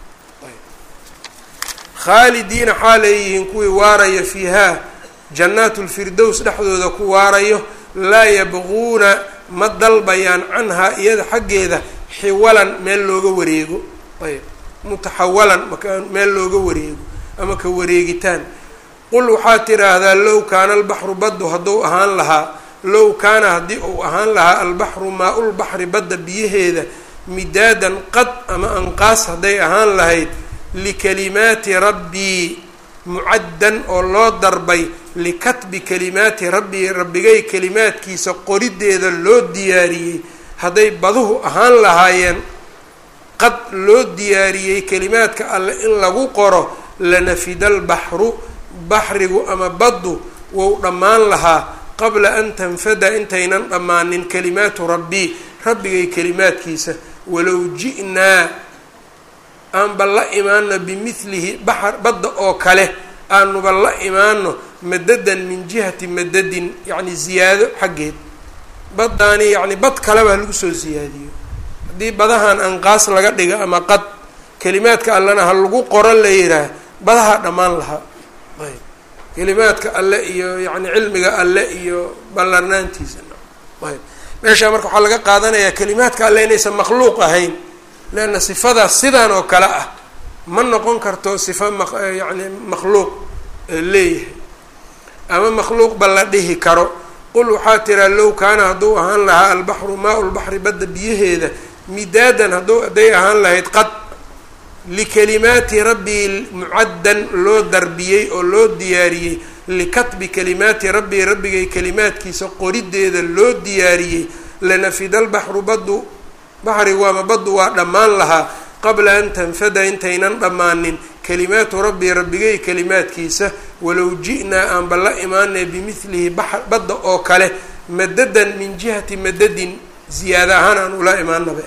khaalidiina xaal ay yihiin kuwii waaraya fiihaa jannaatu lfirdows dhexdooda ku waarayo laa yabquuna ma dalbayaan canhaa iyada xaggeeda xiwalan meel looga wareego ayb mutaxawalan maka meel looga wareego ama ka wareegitaan qul waxaad tiraahdaa low kaana albaxru baddu hadduu ahaan lahaa low kaana haddii uu ahaan lahaa albaxru maa-ulbaxri badda biyaheeda midaadan qad ama anqaas hadday ahaan lahayd likalimaati rabbii mucaddan oo loo darbay likatbi kalimaati rabbii rabbigay kalimaadkiisa qorideeda loo diyaariyey hadday baduhu ahaan lahaayeen qad loo diyaariyey kelimaadka alle in lagu qoro lanafida albaxru baxrigu ama baddu wou dhammaan lahaa qabla an tanfada intaynan dhammaanin kalimaatu rabbii rabbigay kelimaadkiisa walow ji'naa aanba la imaano bimidlihi baxar badda oo kale aanuba la imaano madadan min jihati madadin yacni ziyaado xaggeed baddaani yacni bad kaleba lagu soo ziyaadiyo haddii badahan anqaas laga dhiga ama qad kelimaadka allena ha lagu qoro la yidhaah badaha dhammaan lahaa ayb kelimaadka alle iyo yacni cilmiga alle iyo ballarnaantiisa ayb meeshaa marka waxaa laga qaadanayaa kelimaadka alle inaysan makhluuq ahayn leanna sifadaas sidaan oo kale ah ma noqon karto sifa ma yacni makhluuq leeyahay ama makhluuqba la dhihi karo qul waxaa tiraa low kaana hadduu ahaan lahaa albaxru maa lbaxri badda biyaheeda midaadan hadduu hadday ahaan lahayd qad likalimaati rabbii mucaddan loo darbiyey oo loo diyaariyey likatbi kalimaati rabbii rabbigay kalimaadkiisa qorideeda loo diyaariyey lanafida albaxru baddu baxrigu ama baddu waa dhammaan lahaa qabla an tanfada intaynan dhammaanin kalimaatu rabbii rabbigay kalimaadkiisa walow ji'naa aanba la imaanay bimidlihi badda oo kale madadan min jihati madadin ziyaada ahaan aan ula imaanaba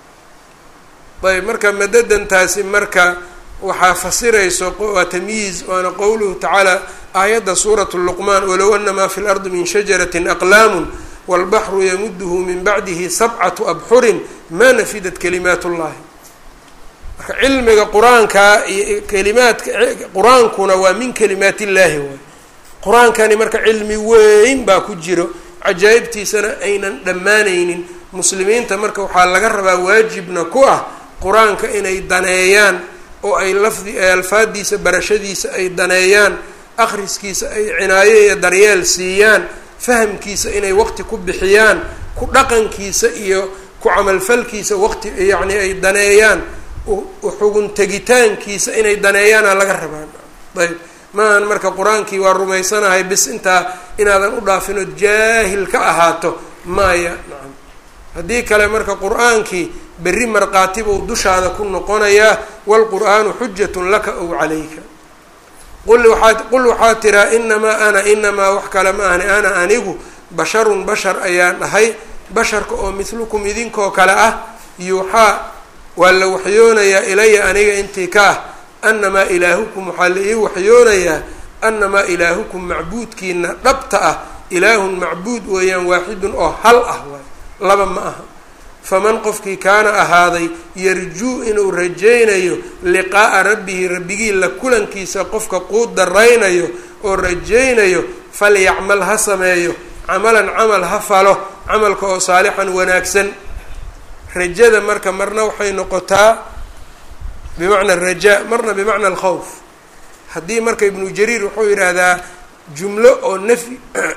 ayb marka madadantaasi marka waxaa fasirayso waa tamyiiz waana qowluhu tacaala aayadda suuratu luqmaan walow ana maa fi lardi min shajaratin aqlaamun walbaxru yamuduhu min bacdihi sabcatu abxurin ma nafidat kalimaat ullahi marka cilmiga qur-aanka iyo kalimaadka qur-aankuna waa min kalimaat illaahi waay qur-aankani marka cilmi weyn baa ku jiro cajaa'ibtiisana aynan dhammaanaynin muslimiinta marka waxaa laga rabaa waajibna ku ah qur-aanka inay daneeyaan oo ay lafdi alfaadiisa barashadiisa ay daneeyaan akhriskiisa ay cinaayo iyo daryeel siiyaan fahamkiisa inay waqti ku bixiyaan ku dhaqankiisa iyo ku camalfalkiisa waqti yacni ay daneeyaan xugun tegitaankiisa inay daneeyaana laga rabaan ayb maahan marka qur-aankii waa rumaysanahay bis intaa inaadan u dhaafinood jaahil ka ahaato maaya nacam haddii kale marka qur-aankii berri markhaati buu dushaada ku noqonayaa waalqur'aanu xujatun laka ow calayka qul waxaad qul waxaa tiraa inamaa ana inamaa wax kale ma ahni ana anigu basharun bashar ayaan ahay basharka oo mithlukum idinkoo kale ah yuuxaa waa la waxyoonayaa ilaya aniga intii ka ah annamaa ilaahukum waxaa la ii waxyoonayaa annamaa ilaahukum macbuudkiina dhabta ah ilaahun macbuud weeyaan waaxidun oo hal ah waay laba ma aha faman qofkii kaana ahaaday yarjuu inuu rajaynayo liqaa'a rabbihi rabbigii la kulankiisa qofka quu daraynayo oo rajaynayo falyacmal ha sameeyo camalan camal ha falo camalka oo saalixan wanaagsan rajada marka marna waxay noqotaa bimacna arajaa marna bimacna alkhawf haddii marka ibnu jariir wuxuu yidhaahdaa jumlo oo nafyi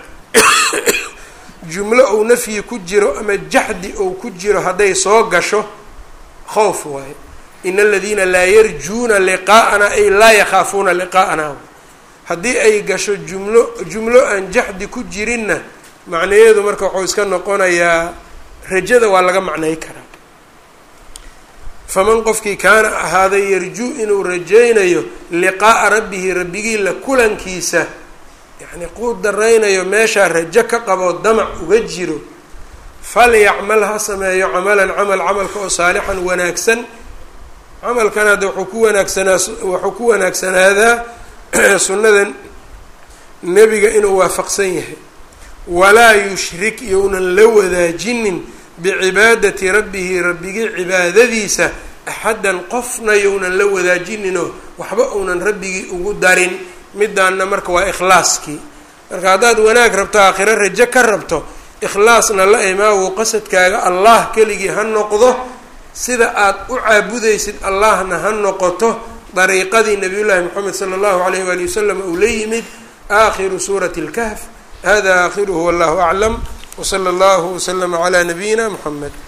jumlo ou nafyi ku jiro ama jaxdi ou ku jiro hadday soo gasho khowf waaye in aladiina laa yarjuuna liqaa'ana ay laa yakhaafuuna liqaa'ana haddii ay gasho jumlo jumlo aan jaxdi ku jirinna macnayeedu marka waxuu iska noqonayaa rajada waa laga macnay karaa faman qofkii kaana ahaaday yarjuu inuu rajaynayo liqaa'a rabbihi rabbigii la kulankiisa yacni quu daraynayo meeshaa rajo ka qaboo damac uga jiro falyacmal ha sameeyo camalan camal camalka oo saalixan wanaagsan camalkan hadda wuxuu ku wanaagsanaa wuxuu ku wanaagsanaadaa sunnada nebiga inuu waafaqsan yahay walaa yushrik younan la wadaajinin bicibaadati rabbihi rabbigii cibaadadiisa axaddan qofna younan la wadaajinino waxba uunan rabbigii ugu darin midaanna marka waa ikhlaaskii marka haddaad wanaag rabto aakhiro rajo ka rabto ikhlaasna la imaawo qasadkaaga allah keligii ha noqdo sida aad u caabudaysid allahna ha noqoto dariiqadii nabiyullaahi moxamed sala allahu alayh waali wasalam uu la yimid aakhiru suurati اlkahf hada aakhiruhu wallahu aclam wsala allahu waslama calaa nabiyina moxamed